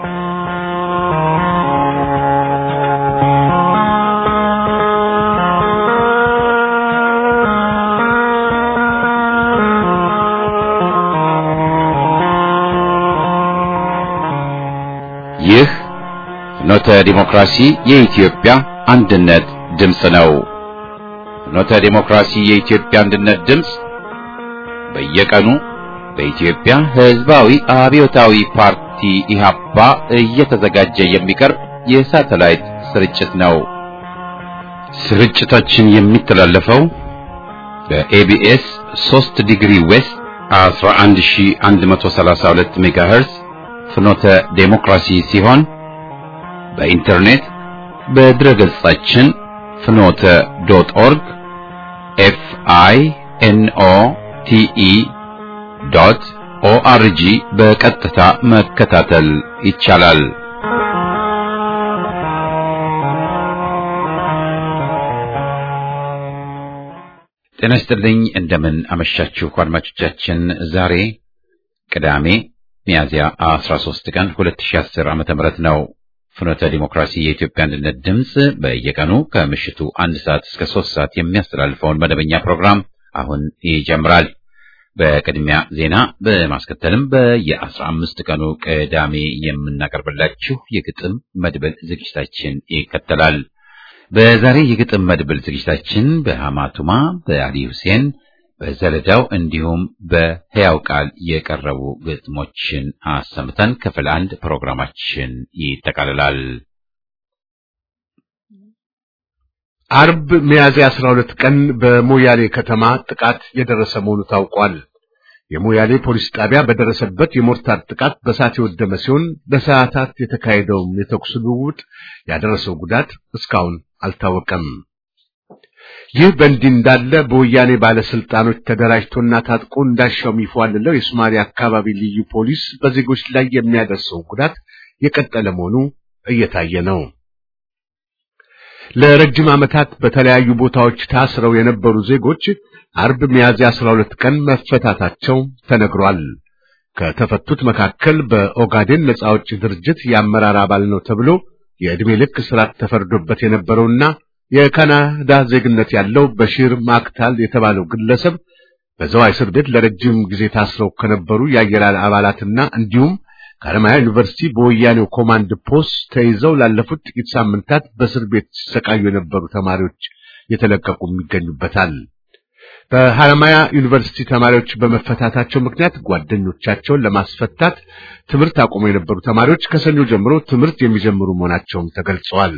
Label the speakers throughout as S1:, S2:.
S1: ይህ ፍኖተ ዲሞክራሲ የኢትዮጵያ አንድነት ድምፅ ነው። ፍኖተ ዲሞክራሲ የኢትዮጵያ አንድነት ድምፅ በየቀኑ በኢትዮጵያ ሕዝባዊ አብዮታዊ ፓርቲ ኢህአፓ እየተዘጋጀ የሚቀርብ የሳተላይት ስርጭት ነው። ስርጭታችን የሚተላለፈው በኤቢኤስ 3 ዲግሪ ዌስት 11132 ሜጋሄርዝ ፍኖተ ዴሞክራሲ ሲሆን በኢንተርኔት በድረ ገጻችን ፍኖተ ዶት ኦርግ ኤፍ አይ ኤን ኦ ቲ ኢ ዶት ኦአርጂ በቀጥታ መከታተል ይቻላል። ጤና ይስጥልኝ። እንደምን አመሻችሁ አድማጮቻችን። ዛሬ ቅዳሜ ሚያዝያ 13 ቀን 2010 ዓመተ ምህረት ነው። ፍኖተ ዲሞክራሲ የኢትዮጵያ አንድነት ድምፅ በየቀኑ ከምሽቱ አንድ ሰዓት እስከ ሶስት ሰዓት የሚያስተላልፈውን መደበኛ ፕሮግራም አሁን ይጀምራል። በቅድሚያ ዜና በማስከተልም በየአስራ አምስት ቀኑ ቅዳሜ የምናቀርብላችሁ የግጥም መድብል ዝግጅታችን ይከተላል። በዛሬ የግጥም መድብል ዝግጅታችን በሐማቱማ በአሊ ሁሴን በዘለዳው እንዲሁም በሕያው ቃል የቀረቡ ግጥሞችን አሰምተን ክፍል አንድ ፕሮግራማችን ይጠቃልላል።
S2: አርብ ሚያዝያ 12 ቀን በሞያሌ ከተማ ጥቃት የደረሰ መሆኑ ታውቋል። የሞያሌ ፖሊስ ጣቢያ በደረሰበት የሞርታር ጥቃት በሳት የወደመ ሲሆን ለሰዓታት የተካሄደውም የተኩስ ልውውጥ ያደረሰው ጉዳት እስካሁን አልታወቀም። ይህ በእንዲህ እንዳለ በወያኔ ባለስልጣኖች ተደራጅቶና ታጥቆ እንዳሻው የሚፏልለው የሶማሊያ አካባቢ ልዩ ፖሊስ በዜጎች ላይ የሚያደርሰው ጉዳት የቀጠለ መሆኑ እየታየ ነው። ለረጅም ዓመታት በተለያዩ ቦታዎች ታስረው የነበሩ ዜጎች አርብ ሚያዝያ 12 ቀን መፈታታቸው ተነግሯል። ከተፈቱት መካከል በኦጋዴን ነጻ አውጪ ድርጅት የአመራር አባል ነው ተብሎ የዕድሜ ልክ እስራት ተፈርዶበት የነበረውና የካናዳ ዜግነት ያለው በሺር ማክታል የተባለው ግለሰብ በዘዋይ እስር ቤት ለረጅም ጊዜ ታስረው ከነበሩ የአየር አባላትና እንዲሁም ከሐረማያ ዩኒቨርሲቲ በወያኔው ኮማንድ ፖስት ተይዘው ላለፉት ጥቂት ሳምንታት በእስር ቤት ሲሰቃዩ የነበሩ ተማሪዎች የተለቀቁ ይገኙበታል። በሐረማያ ዩኒቨርሲቲ ተማሪዎች በመፈታታቸው ምክንያት ጓደኞቻቸውን ለማስፈታት ትምህርት አቁመው የነበሩ ተማሪዎች ከሰኞ ጀምሮ ትምህርት የሚጀምሩ መሆናቸውም ተገልጸዋል።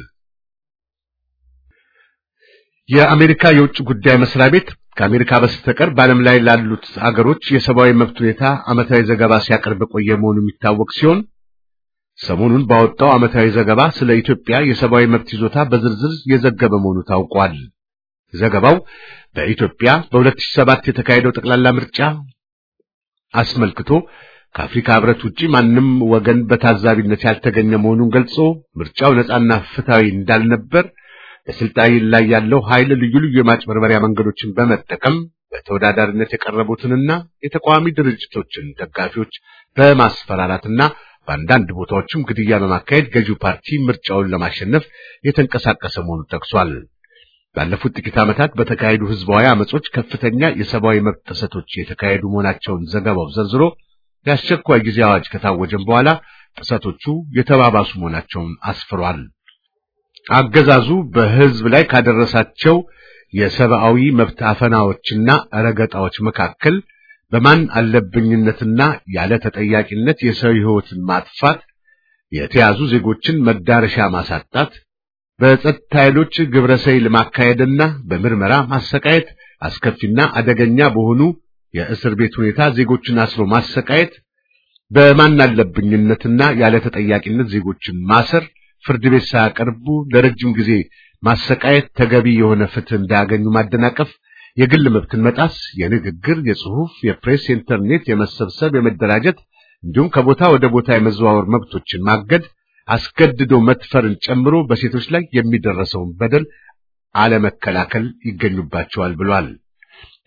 S2: የአሜሪካ የውጭ ጉዳይ መስሪያ ቤት ከአሜሪካ በስተቀር በዓለም ላይ ላሉት አገሮች የሰብአዊ መብት ሁኔታ ዓመታዊ ዘገባ ሲያቀርብ የቆየ መሆኑ የሚታወቅ ሲሆን ሰሞኑን ባወጣው ዓመታዊ ዘገባ ስለ ኢትዮጵያ የሰብአዊ መብት ይዞታ በዝርዝር የዘገበ መሆኑ ታውቋል። ዘገባው በኢትዮጵያ በ2007 የተካሄደው ጠቅላላ ምርጫ አስመልክቶ ከአፍሪካ ሕብረት ውጪ ማንም ወገን በታዛቢነት ያልተገኘ መሆኑን ገልጾ ምርጫው ነጻና ፍትሃዊ እንዳልነበር በስልጣን ላይ ያለው ኃይል ልዩ ልዩ የማጭበርበሪያ መንገዶችን በመጠቀም በተወዳዳሪነት የቀረቡትንና የተቃዋሚ ድርጅቶችን ደጋፊዎች በማስፈራራትና በአንዳንድ ቦታዎችም ግድያ በማካሄድ ገዢው ፓርቲ ምርጫውን ለማሸነፍ የተንቀሳቀሰ መሆኑ ጠቅሷል። ባለፉት ጥቂት ዓመታት በተካሄዱ ህዝባዊ አመጾች ከፍተኛ የሰብአዊ መብት ጥሰቶች የተካሄዱ መሆናቸውን ዘገባው ዘርዝሮ የአስቸኳይ ጊዜ አዋጅ ከታወጀም በኋላ ጥሰቶቹ የተባባሱ መሆናቸውን አስፍሯል። አገዛዙ በህዝብ ላይ ካደረሳቸው የሰብአዊ መብት አፈናዎችና ረገጣዎች መካከል በማን አለብኝነትና ያለ ተጠያቂነት የሰው ህይወትን ማጥፋት፣ የተያዙ ዜጎችን መዳረሻ ማሳጣት፣ በጸጥታ ኃይሎች ግብረ ሰይል ማካሄድና በምርመራ ማሰቃየት፣ አስከፊና አደገኛ በሆኑ የእስር ቤት ሁኔታ ዜጎችን አስሮ ማሰቃየት፣ በማን አለብኝነትና ያለ ተጠያቂነት ዜጎችን ማሰር ፍርድ ቤት ሳያቀርቡ ለረጅም ጊዜ ማሰቃየት፣ ተገቢ የሆነ ፍትህ እንዳያገኙ ማደናቀፍ፣ የግል መብትን መጣስ፣ የንግግር፣ የጽሑፍ፣ የፕሬስ፣ የኢንተርኔት፣ የመሰብሰብ፣ የመደራጀት እንዲሁም ከቦታ ወደ ቦታ የመዘዋወር መብቶችን ማገድ፣ አስገድዶ መድፈርን ጨምሮ በሴቶች ላይ የሚደረሰውን በደል አለመከላከል ይገኙባቸዋል ብሏል።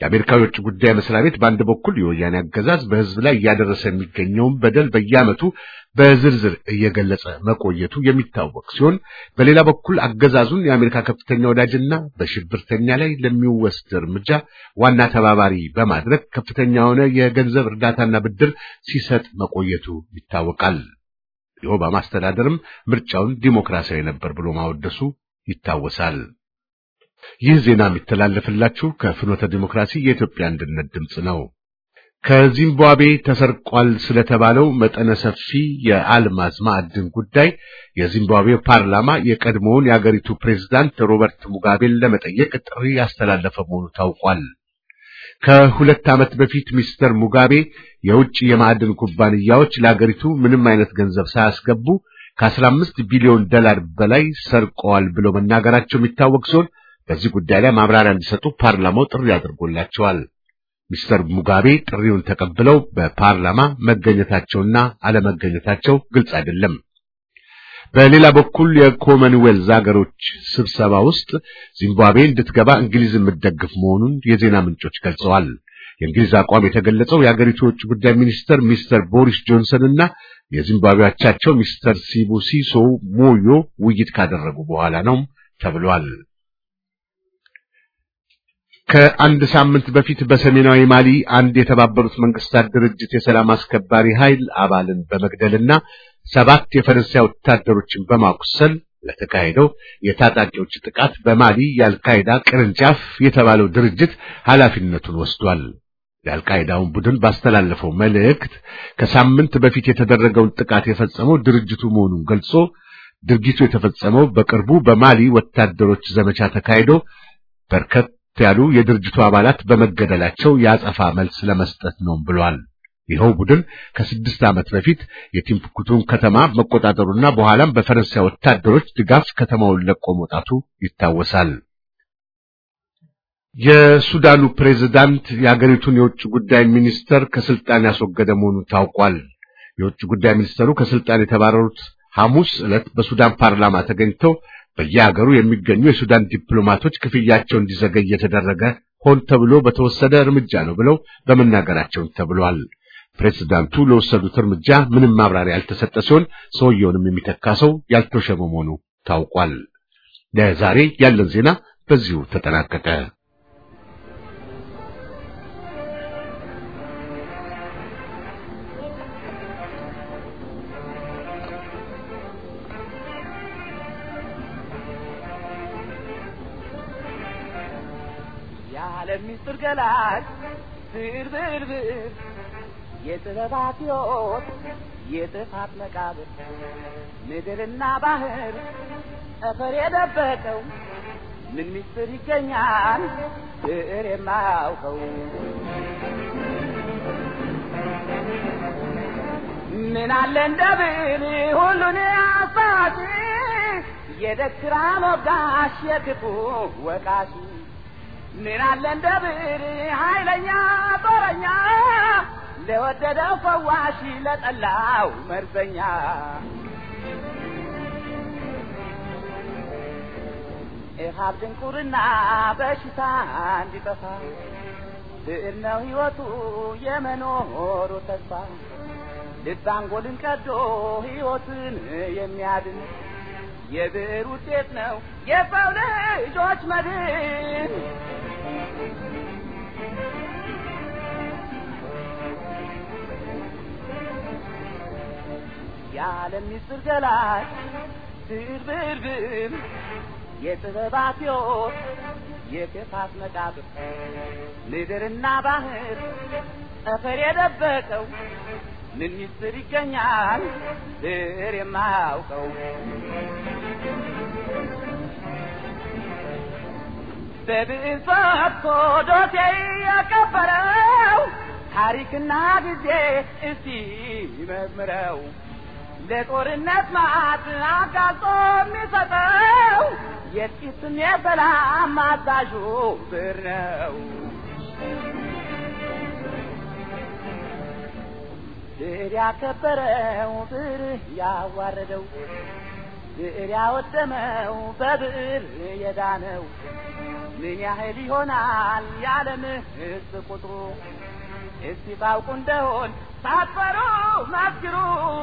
S2: የአሜሪካ የውጭ ጉዳይ መስሪያ ቤት በአንድ በኩል የወያኔ አገዛዝ በሕዝብ ላይ እያደረሰ የሚገኘውን በደል በየዓመቱ በዝርዝር እየገለጸ መቆየቱ የሚታወቅ ሲሆን በሌላ በኩል አገዛዙን የአሜሪካ ከፍተኛ ወዳጅና በሽብርተኛ ላይ ለሚወስድ እርምጃ ዋና ተባባሪ በማድረግ ከፍተኛ የሆነ የገንዘብ እርዳታና ብድር ሲሰጥ መቆየቱ ይታወቃል። የኦባማ አስተዳደርም ምርጫውን ዲሞክራሲያዊ ነበር ብሎ ማወደሱ ይታወሳል። ይህ ዜና የሚተላለፍላችሁ ከፍኖተ ዲሞክራሲ የኢትዮጵያ አንድነት ድምፅ ነው። ከዚምባብዌ ተሰርቋል ስለተባለው መጠነ ሰፊ የአልማዝ ማዕድን ጉዳይ የዚምባብዌ ፓርላማ የቀድሞውን የአገሪቱ ፕሬዝዳንት ሮበርት ሙጋቤን ለመጠየቅ ጥሪ ያስተላለፈ መሆኑ ታውቋል። ከሁለት ዓመት በፊት ሚስተር ሙጋቤ የውጭ የማዕድን ኩባንያዎች ለአገሪቱ ምንም አይነት ገንዘብ ሳያስገቡ ከ15 ቢሊዮን ዶላር በላይ ሰርቀዋል ብለው መናገራቸው የሚታወቅ ሲሆን በዚህ ጉዳይ ላይ ማብራሪያ እንዲሰጡ ፓርላማው ጥሪ አድርጎላቸዋል። ሚስተር ሙጋቤ ጥሪውን ተቀብለው በፓርላማ መገኘታቸውና አለመገኘታቸው ግልጽ አይደለም። በሌላ በኩል የኮመንዌልዝ ሀገሮች ስብሰባ ውስጥ ዚምባብዌ እንድትገባ እንግሊዝ የምትደግፍ መሆኑን የዜና ምንጮች ገልጸዋል። የእንግሊዝ አቋም የተገለጸው የሀገሪቱ የውጭ ጉዳይ ሚኒስተር ሚስተር ቦሪስ ጆንሰን እና የዚምባብዌ አቻቸው ሚስተር ሲቡሲሶ ሞዮ ውይይት ካደረጉ በኋላ ነው ተብሏል። ከአንድ ሳምንት በፊት በሰሜናዊ ማሊ አንድ የተባበሩት መንግስታት ድርጅት የሰላም አስከባሪ ኃይል አባልን በመግደልና ሰባት የፈረንሳይ ወታደሮችን በማቁሰል ለተካሄደው የታጣቂዎች ጥቃት በማሊ የአልካይዳ ቅርንጫፍ የተባለው ድርጅት ኃላፊነቱን ወስዷል። የአልቃይዳውን ቡድን ባስተላለፈው መልእክት ከሳምንት በፊት የተደረገውን ጥቃት የፈጸመው ድርጅቱ መሆኑን ገልጾ ድርጊቱ የተፈጸመው በቅርቡ በማሊ ወታደሮች ዘመቻ ተካሂዶ በርከት ያሉ የድርጅቱ አባላት በመገደላቸው የአጸፋ መልስ ለመስጠት ነው ብሏል። ይኸው ቡድን ከስድስት ዓመት በፊት የቲምቡክቱን ከተማ መቆጣጠሩና በኋላም በፈረንሳይ ወታደሮች ድጋፍ ከተማውን ለቆ መውጣቱ ይታወሳል። የሱዳኑ ፕሬዝዳንት የአገሪቱን የውጭ ጉዳይ ሚኒስተር ከስልጣን ያስወገደ መሆኑ ታውቋል። የውጭ ጉዳይ ሚኒስተሩ ከስልጣን የተባረሩት ሐሙስ ዕለት በሱዳን ፓርላማ ተገኝተው በየሀገሩ የሚገኙ የሱዳን ዲፕሎማቶች ክፍያቸው እንዲዘገይ የተደረገ ሆን ተብሎ በተወሰደ እርምጃ ነው ብለው በመናገራቸው ተብሏል። ፕሬዝዳንቱ ለወሰዱት እርምጃ ምንም ማብራሪያ ያልተሰጠ ሲሆን ሰውየውንም የሚተካ ሰው ያልተሾመ መሆኑ ታውቋል። ለዛሬ ያለን ዜና በዚሁ ተጠናቀቀ።
S3: የዓለም ምስጢር ገላጭ ብር ብር ብር የጥበባት ሕይወት የጥፋት መቃብር ምድርና ባህር ጠፈር የደበቀው ምን ምስጢር ይገኛል ብዕር የማያውቀው ምን አለ እንደ ብዕር ሁሉን አሳጪ የደግራ ሞጋሽ የክፉ ወቃሽ ምን አለ እንደ ብዕር ኃይለኛ ጦረኛ ለወደደው ፈዋሽ ለጠላው መርዘኛ ኢሃብ ድንቁርና በሽታ እንዲጠፋ ብዕር ነው ሕይወቱ የመኖሩ ተስፋ ልብ አንጎልን ቀዶ ሕይወትን የሚያድን የብዕር ውጤት ነው የሰው ልጆች መድን። የዓለም ምስጢር ገላጭ ብዕር ብዕር ብዕር የጥበባት ሕይወት የክፋት መቃብር ምድርና ባህር ጠፈር የደበቀው ምን ምስጢር ይገኛል ብዕር የማያውቀው በብዕር ፈትቶ ዶሴ ያቀበረው ታሪክና ጊዜ እስቲ ይመርምረው ለጦርነት ማዕት አጋልጦ የሚሰጠው የጥቂትም የሰላም አዛዡ ብዕር ነው። ብዕር ያከበረው ብዕር ያዋረደው ብዕር ያወደመው በብዕር የዳነው ምን ያህል ይሆናል የዓለም ሕዝብ ቁጥሩ? እስቲ ታውቁ እንደሆን ሳትፈሩ መስክሩ።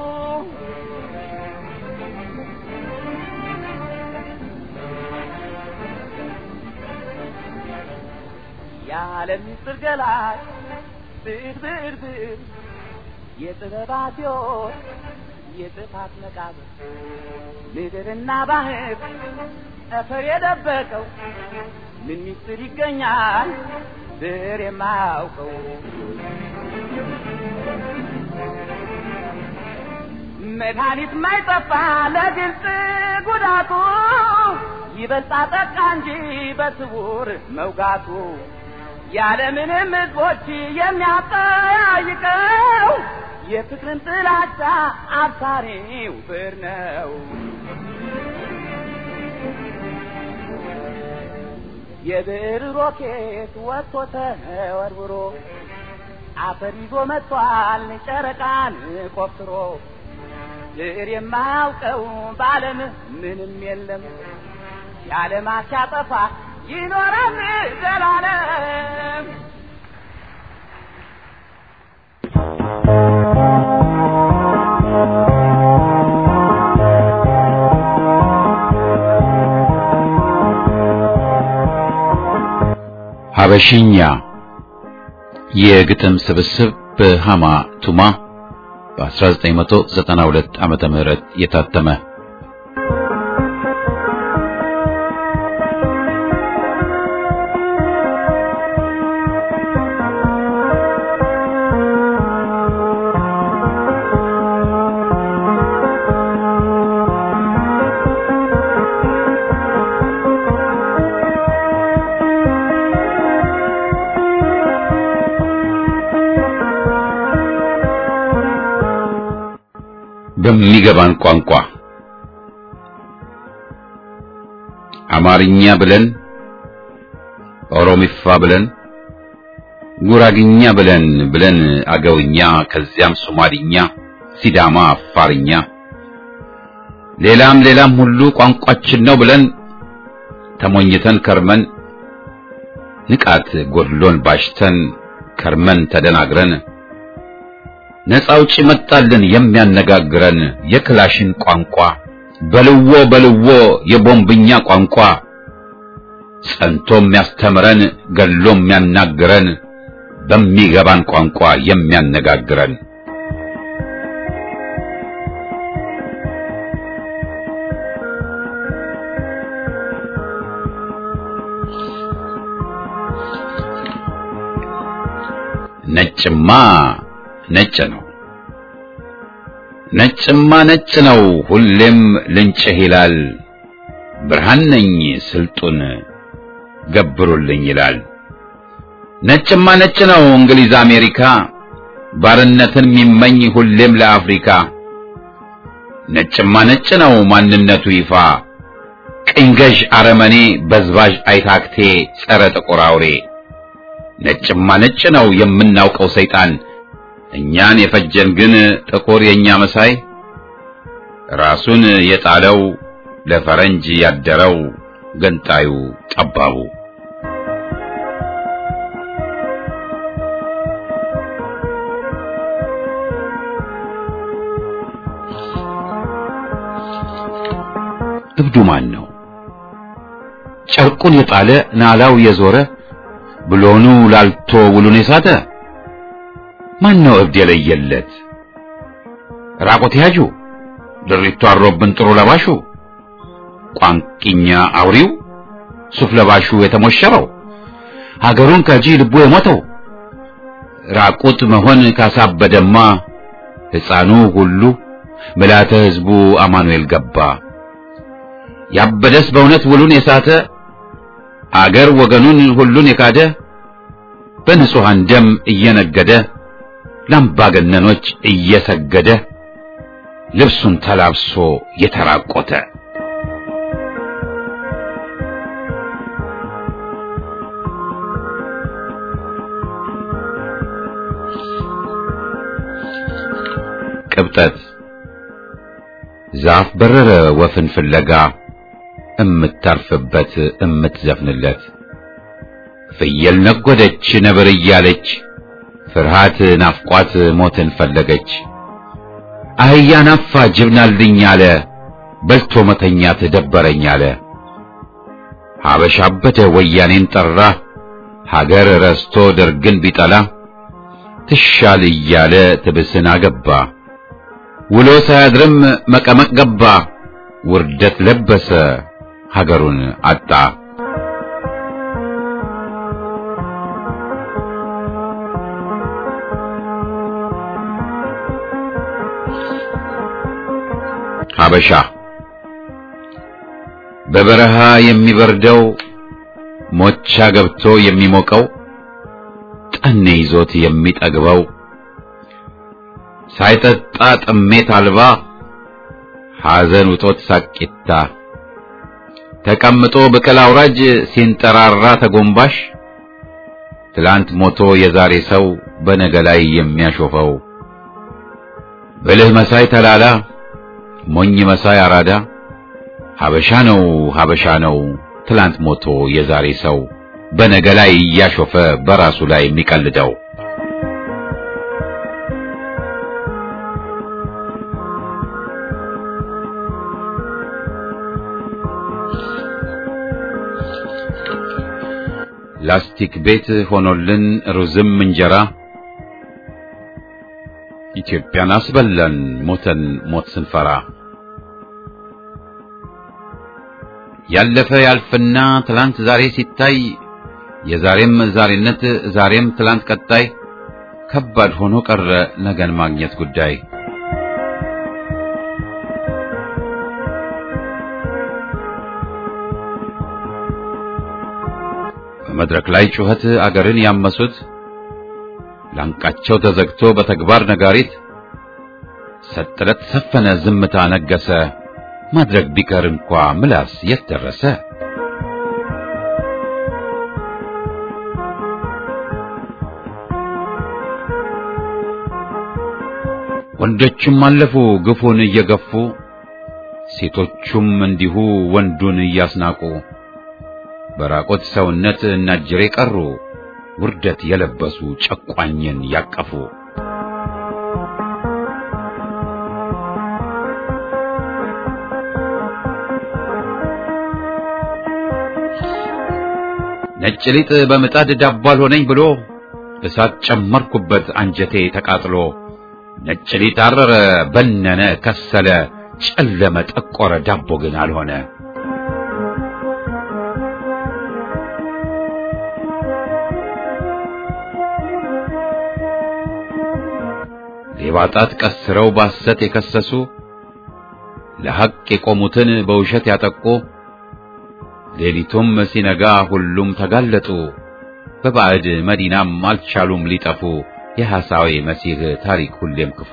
S3: የዓለም ምስጢር ገላጭ ብዕር ብዕር ብዕር የጥበባት ሕይወት የጥፋት መቃብር ምድርና ባህር ጠፈር የደበቀው ምን ምስጢር ይገኛል ብዕር የማያውቀው መድኃኒት ማይጠፋ ለግልጽ ጉዳቱ ይበልጣ ጠቃ እንጂ በስውር መውጋቱ ያለምንም ሕዝቦች የሚያጠያይቀው የፍቅርን ጥላቻ አብሳሪው ብዕር ነው። የብዕር ሮኬት ወጥቶ ተወርውሮ አፈር ይዞ መጥቷል ጨረቃን ቆፍሮ ብዕር የማያውቀው በዓለም ምንም የለም የዓለም ሲያጠፋ ይኖራል ዘላለም።
S1: ሀበሽኛ የግጥም ስብስብ በሃማ ቱማ በ1992 ዓመተ ምህረት የታተመ በሚገባን ቋንቋ አማርኛ ብለን ኦሮሚፋ ብለን ጉራግኛ ብለን ብለን አገውኛ ከዚያም ሶማሊኛ፣ ሲዳማ፣ አፋርኛ ሌላም ሌላም ሁሉ ቋንቋችን ነው ብለን ተሞኝተን ከርመን ንቃት ጎድሎን ባሽተን ከርመን ተደናግረን ነፃ አውጪ መጣልን የሚያነጋግረን የክላሽን ቋንቋ በልዎ በልዎ የቦምብኛ ቋንቋ ጸንቶ የሚያስተምረን ገሎ የሚያናግረን በሚገባን ቋንቋ የሚያነጋግረን ነጭማ ነጭ ነው ነጭማ ነጭ ነው ሁሌም ልንጭህ ይላል ብርሃን ነኝ ስልጡን ገብሩልኝ ይላል ነጭማ ነጭ ነው እንግሊዝ አሜሪካ ባርነትን የሚመኝ ሁሌም ለአፍሪካ ነጭማ ነጭ ነው ማንነቱ ይፋ ቅኝ ገዥ አረመኔ በዝባዥ አይታክቴ ጸረ ጥቁር አውሬ ነጭማ ነጭ ነው የምናውቀው ሰይጣን እኛን የፈጀን ግን ጥቁር የኛ መሳይ ራሱን የጣለው ለፈረንጅ ያደረው ገንጣዩ ጠባቡ እብዱ ማን ነው? ጨርቁን የጣለ ናላው የዞረ ብሎኑ ላልቶ ውሉን የሳተ ማን ነው እብድ የለየለት? ራቆት ያጁ ድሪቱ አሮብን ጥሩ ለባሹ ቋንቂኛ አውሪው ሱፍ ለባሹ የተሞሸረው ሀገሩን ከጂ ልቡ የሞተው ራቁት መሆን ካሳበደማ ሕፃኑ ሁሉ ምልዓተ ሕዝቡ አማኑኤል ገባ። ያበደስ በእውነት ውሉን የሳተ አገር ወገኑን ሁሉን የካደ በንጹሐን ደም እየነገደ ለአምባገነኖች እየሰገደ ልብሱን ተላብሶ የተራቆተ ቅብጠት ዛፍ በረረ ወፍን ፍለጋ እምታርፍበት እምትዘፍንለት ፍየል ነጎደች ነብር እያለች ፍርሃት ናፍቋት ሞትን ፈለገች። አህያ ናፋ ጅብናልኝ አለ በልቶ መተኛት ደበረኝ አለ። ሀበሻ አበደ ወያኔን ጠራ ሀገር ረስቶ ደርግን ቢጠላ ትሻል እያለ ትብስን አገባ ውሎ ሳያድርም መቀመቅ ገባ ውርደት ለበሰ ሀገሩን አጣ። ሀበሻ በበረሃ የሚበርደው ሞቻ ገብቶ የሚሞቀው ጠኔ ይዞት የሚጠግበው ሳይጠጣ ጥሜት አልባ ሐዘን ውጦት ሳቂታ ተቀምጦ ብቅል አውራጅ ሲንጠራራ ተጎንባሽ ትላንት ሞቶ የዛሬ ሰው በነገ ላይ የሚያሾፈው ብልህ መሳይ ተላላ ሞኝ መሳይ አራዳ ሀበሻ ነው ሀበሻ ነው ትላንት ሞቶ የዛሬ ሰው በነገ ላይ እያሾፈ በራሱ ላይ የሚቀልደው ላስቲክ ቤት ሆኖልን ሩዝም እንጀራ ኢትዮጵያን አስበላን ሞተን ሞት ስንፈራ ያለፈ ያልፍና ትላንት ዛሬ ሲታይ የዛሬም ዛሬነት ዛሬም ትላንት ቀጣይ ከባድ ሆኖ ቀረ ነገን ማግኘት ጉዳይ። በመድረክ ላይ ጩኸት አገርን ያመሱት ላንቃቸው ተዘግቶ በተግባር ነጋሪት ሰጥረት ሰፈነ ዝምታ ነገሰ ማድረግ ቢቀር እንኳ ምላስ የት ደረሰ? ወንዶቹም አለፉ ግፉን እየገፉ ሴቶቹም እንዲሁ ወንዱን እያስናቁ በራቆት ሰውነት እናጅሬ ቀሩ ውርደት የለበሱ ጨቋኝን ያቀፉ ነጭ ሊጥ በምጣድ ዳቦ አልሆነኝ ብሎ እሳት ጨመርኩበት አንጀቴ ተቃጥሎ ነጭ ሊጥ አረረ በነነ ከሰለ ጨለመ ጠቆረ ዳቦ ግን አልሆነ ሌባ ጣት ቀስረው ባሰት የከሰሱ ለሐቅ የቆሙትን በውሸት ያጠቁ ሌሊቱም ሲነጋ ሁሉም ተጋለጡ በባዕድ መዲናም አልቻሉም ሊጠፉ የሐሳዌ መሲህ ታሪክ ሁሌም ክፉ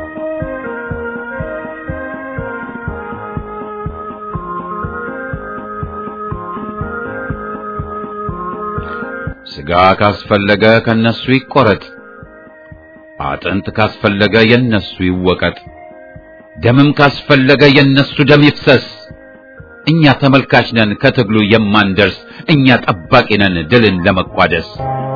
S1: ሥጋ ካስፈለገ ከነሱ ይቆረጥ አጥንት ካስፈለገ የነሱ ይወቀጥ ደምም ካስፈለገ የነሱ ደም ይፍሰስ እኛ ተመልካች ነን ከትግሉ የማንደርስ እኛ ጠባቂ ነን ድልን ለመቋደስ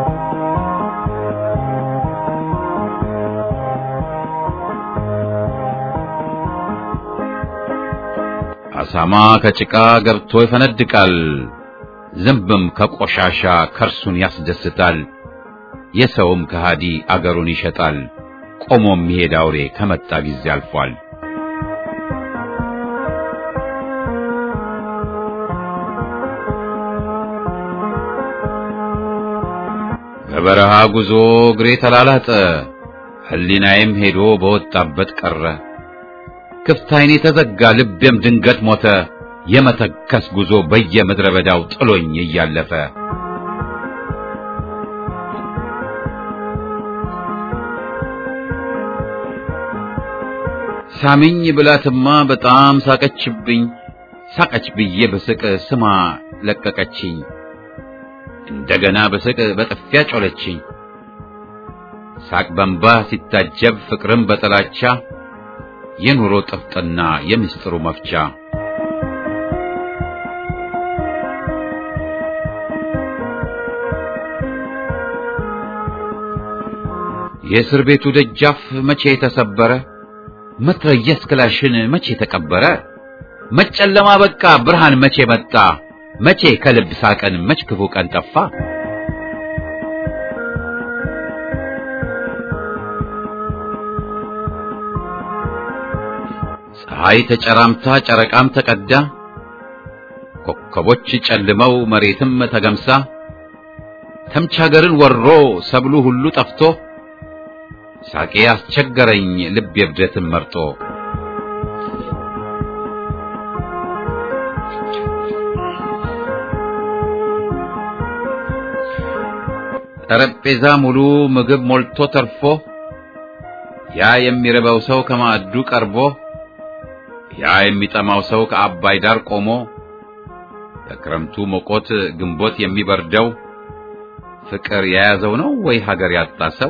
S1: አሳማ ከጭቃ ገብቶ ይፈነድቃል ዝንብም ከቆሻሻ ከርሱን ያስደስታል የሰውም ከሃዲ አገሩን ይሸጣል ቆሞ የሚሄድ አውሬ ከመጣ ጊዜ አልፏል በበረሃ ጉዞ እግሬ ተላላጠ ሕሊናዬም ሄዶ በወጣበት ቀረ ክፍት ዓይኔ ተዘጋ ልቤም ድንገት ሞተ የመተከስ ጉዞ በየምድረ በዳው ጥሎኝ እያለፈ ሳሚኝ ብላትማ በጣም ሳቀችብኝ ሳቀች ብዬ በስቅ ስማ ለቀቀችኝ እንደገና በስቅ በጥፊያ ጮለችኝ ሳቅ በንባ ሲታጀብ ፍቅርም በጥላቻ የኑሮ ጥፍጥና የምስጢሩ መፍቻ የእስር ቤቱ ደጃፍ መቼ ተሰበረ? መትረየስ ክላሽን መቼ ተቀበረ? መጨለማ በቃ ብርሃን መቼ መጣ? መቼ ከልብ ሳቀን መች ክፉ ቀን ጠፋ? ፀሐይ ተጨራምታ ጨረቃም ተቀዳ፣ ኮከቦች ጨልመው መሬትም ተገምሳ፣ ተምች ሀገርን ወሮ ሰብሉ ሁሉ ጠፍቶ፣ ሳቄ አስቸገረኝ ልብ የብደትን መርጦ። ጠረጴዛ ሙሉ ምግብ ሞልቶ ተርፎ ያ የሚርበው ሰው ከማዕዱ ቀርቦ ያ የሚጠማው ሰው ከአባይ ዳር ቆሞ በክረምቱ ሞቆት ግንቦት የሚበርደው ፍቅር የያዘው ነው ወይ ሀገር ያጣ ሰው?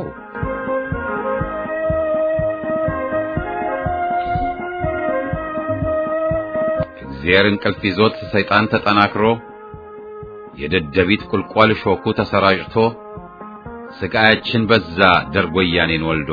S1: እግዚአብሔር እንቅልፍ ይዞት ሰይጣን ተጠናክሮ የደደቢት ቁልቋል ሾኩ ተሰራጭቶ ስቃያችን በዛ ደርጎ ወያኔን ወልዶ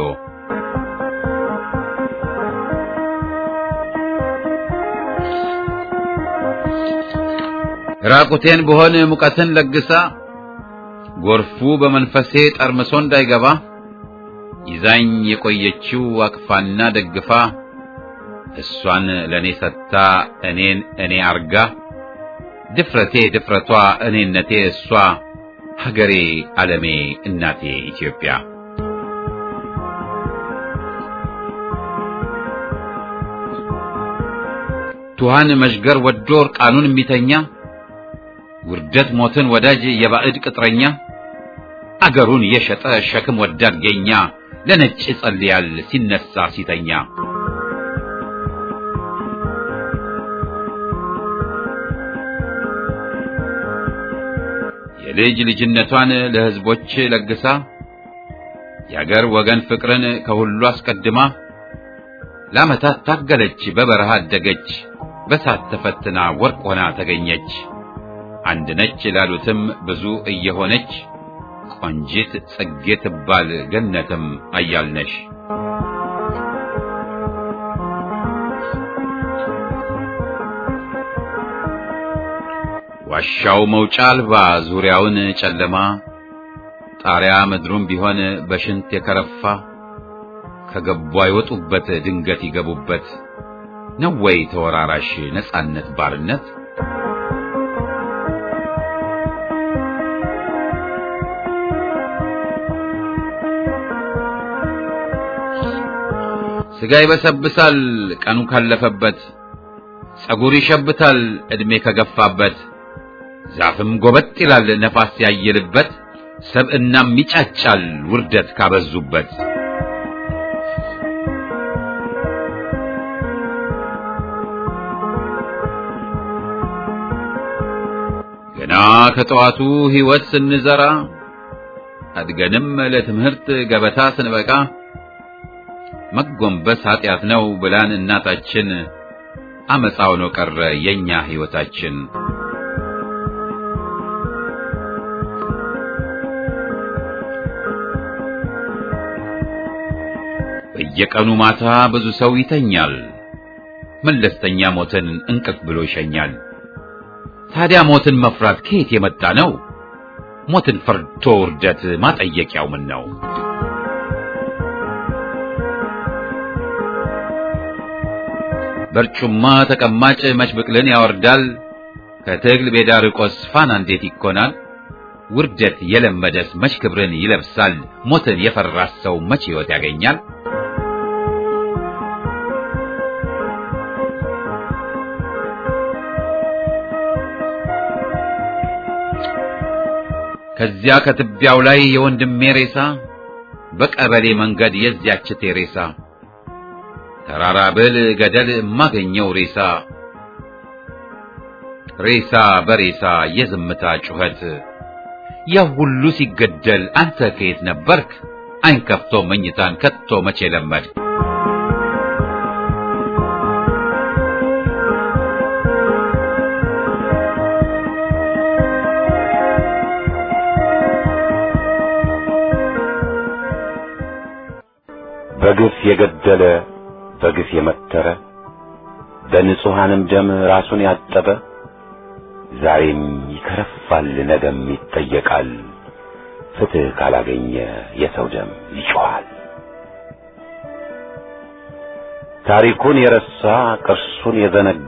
S1: ራቁቴን ብሆን ሙቀትን ለግሳ ጎርፉ በመንፈሴ ጠርምሶ እንዳይገባ ይዛኝ የቆየችው አቅፋና ደግፋ እሷን ለኔ ሰጥታ እኔን እኔ አርጋ ድፍረቴ ድፍረቷ እኔነቴ እሷ ሀገሬ ዓለሜ እናቴ ኢትዮጵያ ቱሃን መሽገር ወዶ እርቃኑን የሚተኛ ውርደት ሞትን ወዳጅ የባዕድ ቅጥረኛ አገሩን የሸጠ ሸክም ወዳድ ገኛ ለነጭ ይጸልያል ሲነሳ ሲተኛ የልጅ ልጅነቷን ለሕዝቦች ለግሳ የአገር ወገን ፍቅርን ከሁሉ አስቀድማ ለዓመታት ታገለች በበረሃ አደገች በሳት ተፈትና ወርቅ ሆና ተገኘች አንድ ነች ላሉትም ብዙ እየሆነች ቆንጂት ጽጌ ትባል ገነትም አያልነሽ ዋሻው መውጫ አልባ ዙሪያውን ጨለማ ጣሪያ ምድሩም ቢሆን በሽንት የከረፋ ከገቡ አይወጡበት ድንገት ይገቡበት ነው ወይ ተወራራሽ ነጻነት ባርነት? ስጋ ይበሰብሳል ቀኑ ካለፈበት፣ ጸጉር ይሸብታል ዕድሜ ከገፋበት፣ ዛፍም ጎበጥ ይላል ነፋስ ያየልበት፣ ሰብእናም ይጫጫል ውርደት ካበዙበት። ገና ከጠዋቱ ሕይወት ስንዘራ አድገንም ለትምህርት ገበታ ስንበቃ መጎንበስ ኃጢአት ነው ብላን እናታችን አመፃው ነው ቀረ የኛ ሕይወታችን። በየቀኑ ማታ ብዙ ሰው ይተኛል፣ መለስተኛ ሞትን እንቅልፍ ብሎ ይሸኛል። ታዲያ ሞትን መፍራት ከየት የመጣ ነው? ሞትን ፈርቶ ውርደት ማጠየቂያው ምን ነው? በርጩማ ተቀማጭ መች ብቅልን ያወርዳል? ከትግል ሜዳ ርቆስ ፋና እንዴት ይኮናል? ውርደት የለመደስ መች ክብርን ይለብሳል? ሞትን የፈራስ ሰው መች ሕይወት ያገኛል? ከዚያ ከትቢያው ላይ የወንድሜ ሬሳ በቀበሌ መንገድ የዚያች ቴሬሳ ተራራ ብል ገደል የማገኘው ሬሳ ሬሳ በሬሳ የዝምታ ጩኸት ያ ሁሉ ሲገደል አንተ ከየት ነበርክ? አይን ከፍቶ መኝታን ከቶ መቼ ለመድ?
S4: በግፍ የገደለ በግፍ የመተረ በንጹሐንም ደም ራሱን ያጠበ ዛሬም ይከረፋል፣ ነገም ይጠየቃል። ፍትሕ ካላገኘ የሰው ደም ይጮኻል። ታሪኩን የረሳ ቅርሱን የዘነጋ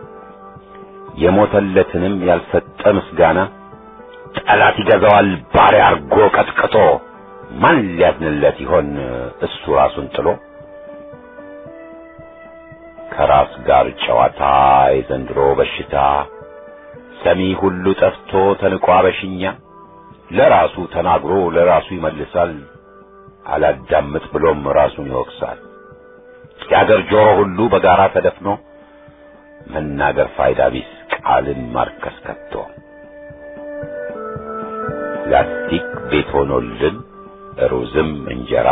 S4: የሞተለትንም ያልሰጠ ምስጋና ጠላት ይገዛዋል ባሪያ አርጎ ቀጥቅጦ ማን ሊያዝንለት ይሆን እሱ ራሱን ጥሎ ከራስ ጋር ጨዋታ የዘንድሮ በሽታ ሰሚ ሁሉ ጠፍቶ ተንቋ በሽኛ ለራሱ ተናግሮ ለራሱ ይመልሳል አላዳምጥ ብሎም ራሱን ይወቅሳል የአገር ጆሮ ሁሉ በጋራ ተደፍኖ መናገር ፋይዳ ቢስ ቃልን ማርከስ ከቶ ላስቲክ ቤት ሆኖልን ሩዝም እንጀራ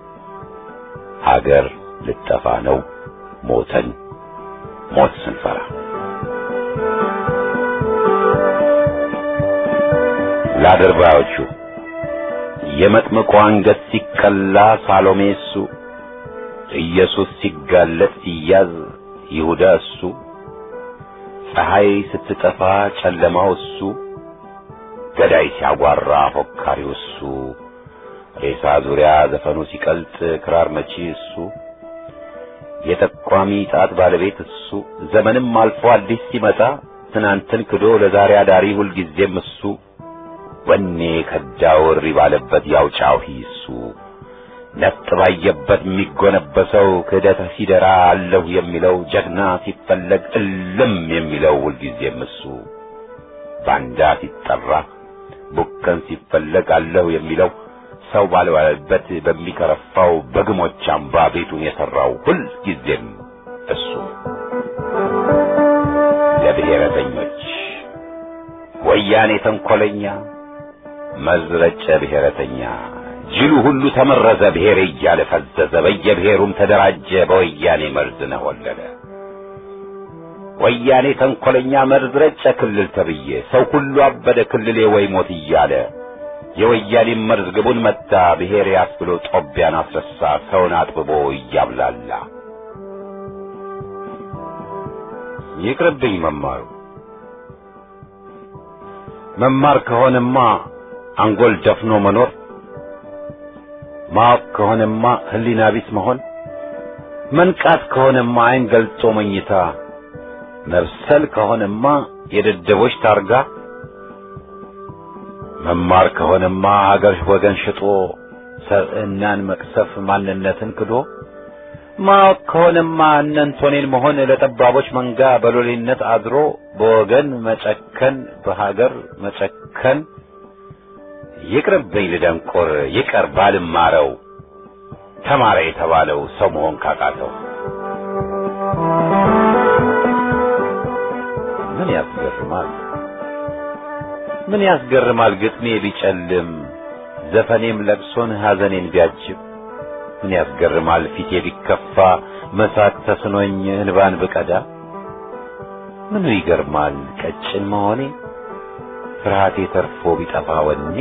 S4: ሀገር ልጠፋ ነው ሞተን ሞት ስንፈራ ለአድርባዮቹ የመጥምቁ አንገት ሲቀላ ሳሎሜ እሱ ኢየሱስ ሲጋለጥ ሲያዝ ይሁዳ እሱ ፀሐይ ስትጠፋ ጨለማው እሱ ገዳይ ሲያጓራ ፎካሪው እሱ ሬሳ ዙሪያ ዘፈኑ ሲቀልጥ ክራር መቺ እሱ የጠቋሚ ጣት ባለቤት እሱ ዘመንም አልፎ አዲስ ሲመጣ ትናንትን ክዶ ለዛሬ አዳሪ ሁልጊዜም እሱ ወኔ ከዳው እሪ ባለበት ያው ጫሂ እሱ ነጥ ባየበት የሚጎነበሰው ክህደት ሲደራ አለሁ የሚለው ጀግና ሲፈለግ እልም የሚለው ሁልጊዜም እሱ ባንዳ ሲጠራ ቡከን ሲፈለግ አለሁ የሚለው ሰው ባልባለበት በሚከረፋው በግሞች አምባ ቤቱን የሠራው ሁልጊዜም እሱ ለብሔረተኞች ወያኔ ተንኰለኛ መዝረጨ ብሔረተኛ ጅሉ ሁሉ ተመረዘ ብሔር እያለ ፈዘዘ በየብሔሩም ተደራጀ በወያኔ መርዝ ነሆለለ ወያኔ ተንኰለኛ መርዝ ረጨ ክልል ተብዬ ሰው ሁሉ አበደ ክልሌ ወይ ሞት እያለ የወያኔ መርዝ ግቡን መታ ብሔር ያስብሎ ጦቢያን አስረሳ ሰውን አጥብቦ እያብላላ ይቅርብኝ መማሩ መማር ከሆነማ አንጎል ደፍኖ መኖር ማወቅ ከሆነማ ሕሊና ቢስ መሆን መንቃት ከሆነማ ዓይን ገልጦ መኝታ መብሰል ከሆነማ የደደቦች ታርጋ መማር ከሆነማ ሀገር ወገን ሽጦ ሰብዕናን መቅሰፍ ማንነትን ክዶ ማወቅ ከሆነማ እነንቶኔን መሆን ለጠባቦች መንጋ በሎሌነት አድሮ በወገን መጨከን በሀገር መጨከን ይቅርብኝ ልደንቆር ይቀር ባልማረው ተማረ የተባለው ሰው መሆን ካቃተው ምን ያስገርማል ምን ያስገርማል ግጥሜ ቢጨልም ዘፈኔም ለቅሶን ሐዘኔን ቢያጅብ ምን ያስገርማል ፊቴ ቢከፋ መሳቅ ተስኖኝ እንባን ብቀዳ ምኑ ይገርማል ቀጭን መሆኔ ፍርሃቴ ተርፎ ቢጠፋ ወኔ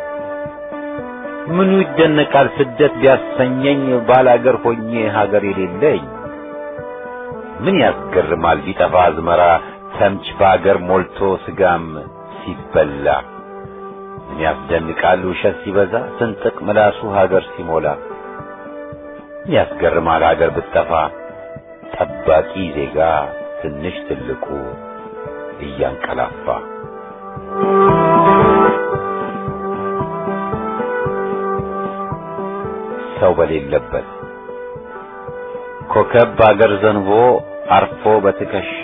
S4: ምኑ ይደነቃል ስደት ቢያሰኘኝ ባላገር ሆኜ ሀገር የሌለኝ ምን ያስገርማል ቢጠፋ አዝመራ ተምች በአገር ሞልቶ ስጋም ሲበላ ምን ያስደንቃል ውሸት ሲበዛ ስንጥቅ ምላሱ ሀገር ሲሞላ ምን ያስገርማል ሀገር ብትጠፋ ጠባቂ ዜጋ ትንሽ ትልቁ እያንቀላፋ ሰው በሌለበት ኮከብ በአገር ዘንቦ አርፎ በትከሻ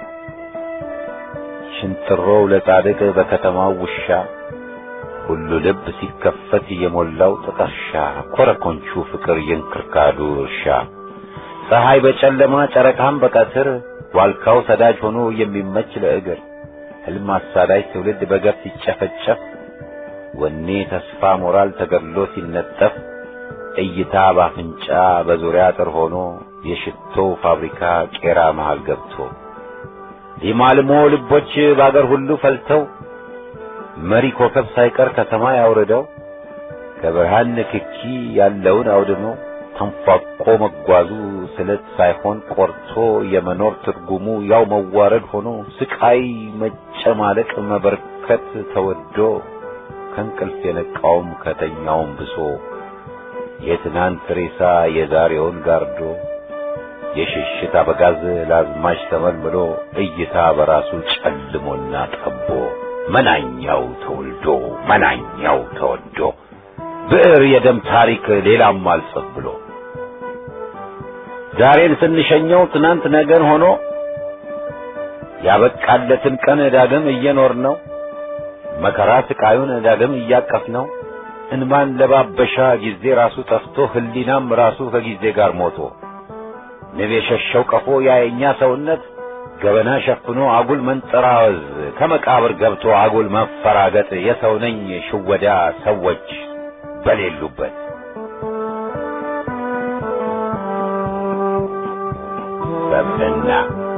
S4: ሽንጥሮው ለጻድቅ በከተማው ውሻ ሁሉ ልብ ሲከፈት የሞላው ጥቀርሻ ኮረኮንቹ ፍቅር የእንክርካዱ እርሻ ፀሐይ በጨለማ ጨረቃም በቀትር ዋልካው ሰዳጅ ሆኖ የሚመች ለእግር ሕልም አሳዳጅ ትውልድ በገፍ ሲጨፈጨፍ ወኔ ተስፋ ሞራል ተገድሎ ሲነጠፍ እይታ ባፍንጫ በዙሪያ አጥር ሆኖ የሽቶ ፋብሪካ ቄራ መሃል ገብቶ ሊማልሞ ልቦች በአገር ሁሉ ፈልተው መሪ ኮከብ ሳይቀር ከሰማይ አውርደው ከብርሃን ንክኪ ያለውን አውድመው ተንፏቆ መጓዙ ስለት ሳይሆን ቆርቶ የመኖር ትርጉሙ ያው መዋረድ ሆኖ ስቃይ፣ መጨማለቅ፣ መበርከት ተወዶ ከእንቅልፍ የነቃውም ከተኛውም ብሶ የትናንት ሬሳ የዛሬውን ጋርዶ የሽሽት አበጋዝ ላዝማች ተመልምሎ እይታ በራሱ ጨልሞና ጠቦ መናኛው ተወልዶ መናኛው ተወዶ ብዕር የደም ታሪክ ሌላም አልጽፍ ብሎ ዛሬን ስንሸኘው ትናንት ነገን ሆኖ ያበቃለትን ቀን ዳግም እየኖር ነው መከራ ስቃዩን ዳግም እያቀፍ ነው እንማን ለባበሻ ጊዜ ራሱ ጠፍቶ ህሊናም ራሱ ከጊዜ ጋር ሞቶ ንብ የሸሸው ቀፎ ያየኛ ሰውነት ገበና ሸፍኖ አጉል መንጠራወዝ ከመቃብር ገብቶ አጉል መፈራገጥ የሰው ነኝ ሽወዳ ሰዎች በሌሉበት ሰብዕና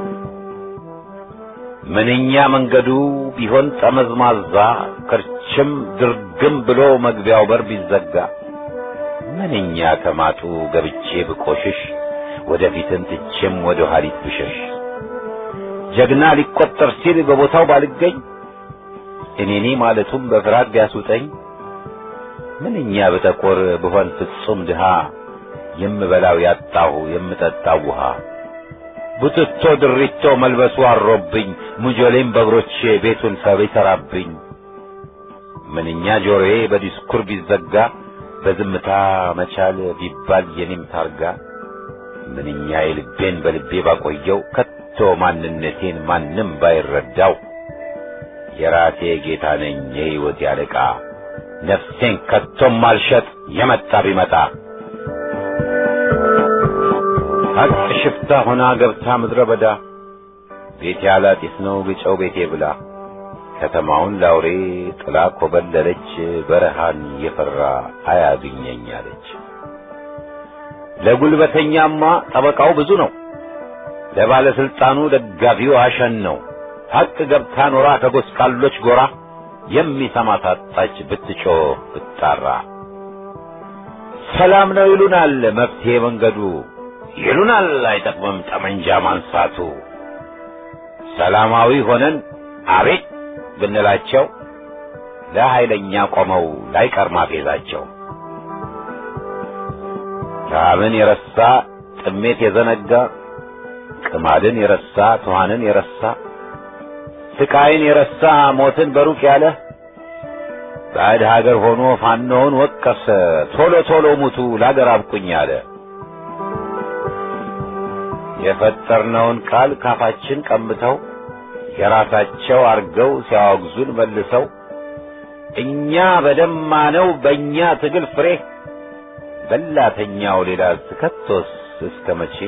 S4: ምንኛ መንገዱ ቢሆን ጠመዝማዛ ክርችም ድርግም ብሎ መግቢያው በር ቢዘጋ ምንኛ ከማጡ ገብቼ ብቆሽሽ ወደፊትን ትቼም ወደ ኋሊት ብሸሽ ጀግና ሊቆጠር ሲል በቦታው ባልገኝ እኔኔ ማለቱም በፍርሃት ቢያስውጠኝ ምንኛ በጠቆር ብሆን ፍጹም ድሃ የምበላው ያጣሁ የምጠጣው ውሃ ቡትቶ ድሪቶ መልበሱ አሮብኝ ሙጆሌም በእግሮቼ ቤቱን ሰብ ይሠራብኝ ምንኛ ጆሮዬ በዲስኩር ቢዘጋ በዝምታ መቻል ቢባል የኔም ታርጋ ምንኛ የልቤን በልቤ ባቆየው ከቶ ማንነቴን ማንም ባይረዳው የራሴ ጌታ ነኝ የሕይወት ያለቃ ነፍሴን ከቶም ማልሸጥ የመጣ ቢመጣ ሀቅ ሽፍታ ሆና ገብታ ምድረ በዳ ቤቴ አላጢስ ነው ግጨው ቤቴ ብላ ከተማውን ላውሬ ጥላ ኮበለለች በረሃን የፈራ አያግኘኝ አለች። ለጉልበተኛማ ጠበቃው ብዙ ነው፣ ለባለስልጣኑ ደጋፊው አሸን ነው። ሀቅ ገብታ ኖራ ከጎስቋሎች ጎራ የሚሰማ ታጣች ብትጮህ ብትጣራ። ሰላም ነው ይሉናል መፍትሄ መንገዱ ይሉናል አይጠቅምም ጠመንጃ ማንሳቱ። ሰላማዊ ሆነን አቤት ብንላቸው ለኃይለኛ ቆመው ላይቀር ማፌዛቸው። ረሃብን የረሳ ጥሜት የዘነጋ ቅማድን የረሳ ትኋንን የረሳ ስቃይን የረሳ ሞትን በሩቅ ያለ ባዕድ ሀገር ሆኖ ፋኖውን ወቀሰ ቶሎ ቶሎ ሙቱ ለአገር አብቁኝ አለ። የፈጠርነውን ቃል ካፋችን ቀምተው የራሳቸው አርገው ሲያወግዙን መልሰው እኛ በደማነው በእኛ ትግል ፍሬ በላተኛው ሌላ ከቶስ እስከ መቼ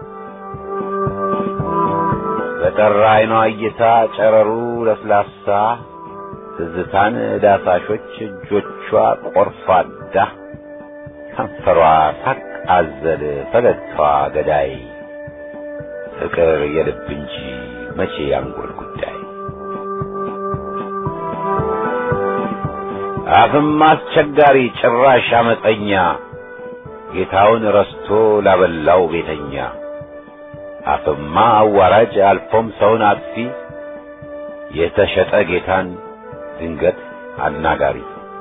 S4: በጠራ አይኗ እይታ ጨረሩ ለስላሳ ትዝታን ዳሳሾች እጆቿ ቆርፋዳ ከንፈሯ ሳቅ አዘል ፈገግታዋ ገዳይ ፍቅር የልብ እንጂ መቼ ያንጎል ጉዳይ አፍም አስቸጋሪ ጭራሽ አመፀኛ ጌታውን ረስቶ ላበላው ቤተኛ አፍማ አዋራጅ አልፎም ሰውን አጥፊ የተሸጠ ጌታን ድንገት አናጋሪ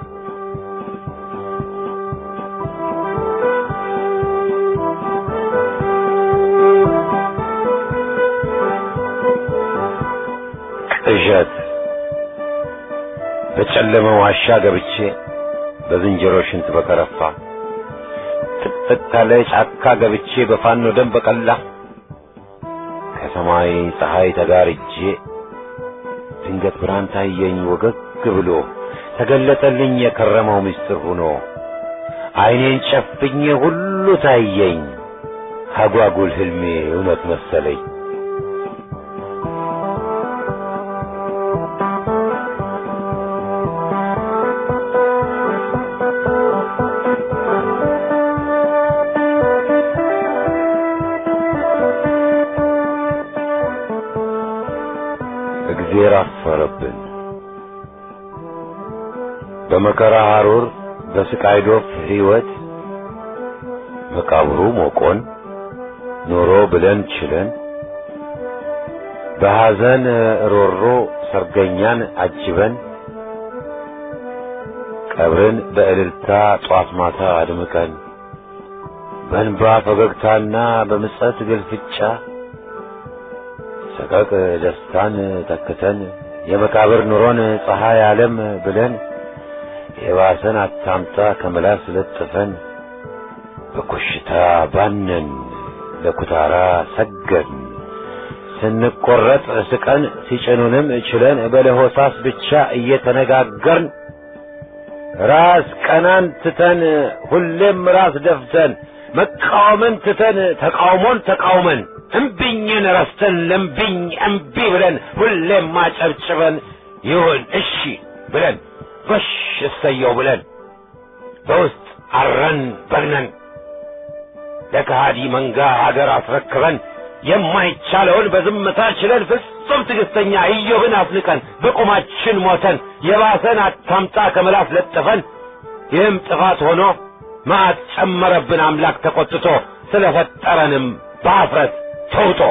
S4: ቅዠት በጨለመ ዋሻ ገብቼ በዝንጀሮ ሽንት በከረፋ ጥቅጥቅ ካለ ጫካ ገብቼ በፋኖ ደም በቀላ ከሰማይ ፀሐይ ተጋርጄ ድንገት ብርሃን ታየኝ ወገግ ብሎ ተገለጠልኝ የከረመው ምስጢር ሆኖ ዓይኔን ጨፍኜ ሁሉ ታየኝ አጓጉል ህልሜ እውነት መሰለኝ። እግዜር አፈረብን። በመከራ ሐሩር በስቃይ ዶፍ ሕይወት መቃብሩ ሞቆን ኖሮ ብለን ችለን በሐዘን ሮሮ ሰርገኛን አጅበን ቀብርን በእልልታ ጧት ማታ አድምቀን በእንባ ፈገግታና በምጸት ግልፍጫ ሰቀቅ ደስታን ተክተን የመቃብር ኑሮን ፀሐይ ዓለም ብለን የባሰን አታምጣ ከመላስ ለጥፈን በኮሽታ ባነን ለኩታራ ሰገድን ስንቆረጥ ስቀን ሲጭኑንም ችለን በለሆሳስ ብቻ እየተነጋገርን ራስ ቀናን ትተን ሁሌም ራስ ደፍተን መቃወምን ትተን ተቃውሞን ተቃውመን እምቢኝን ረስተን ለምቢኝ እምቢ ብለን ሁሌም ማጨብጭበን ይሁን እሺ ብለን ጎሽ እሰየው ብለን በውስጥ አረን በግነን ለከሃዲ መንጋ ሀገር አስረክበን የማይቻለውን በዝምታ ችለን ፍጹም ትዕግስተኛ ኢዮብን አፍንቀን በቁማችን ሞተን የባሰን አታምጣ ከመላስ ለጥፈን ይህም ጥፋት ሆኖ መዓት ጨመረብን አምላክ ተቆጥቶ ስለፈጠረንም በአፍረት ተውጦ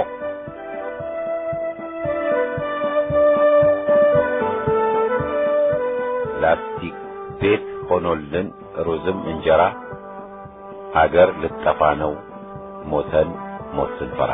S4: ላስቲክ ቤት ሆኖልን ሩዝም እንጀራ አገር ልጠፋ ነው ሞተን ሞት ስንፈራ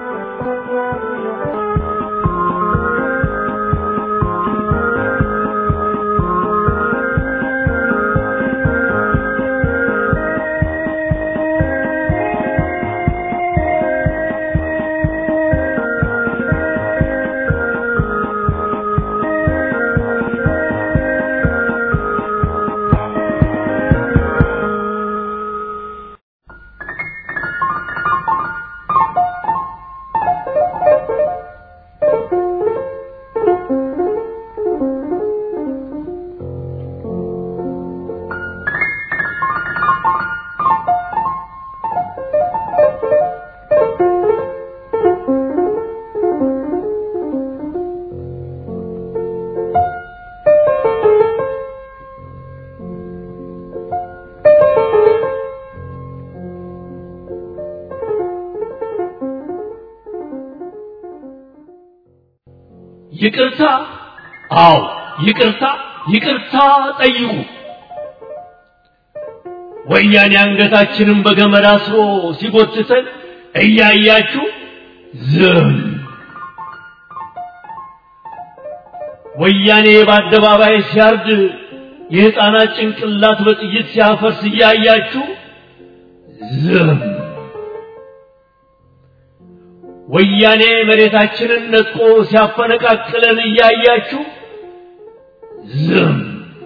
S5: ይቅርታ አዎ ይቅርታ ይቅርታ ጠይቁ ወያኔ አንገታችንን በገመድ አስሮ ሲጎትተን እያያችሁ ዝም ወያኔ በአደባባይ ሲያርድ የሕፃናት ጭንቅላት በጥይት ሲያፈርስ እያያችሁ ዝም ወያኔ መሬታችንን ነጥቆ ሲያፈነቃቅለን እያያችሁ ዝም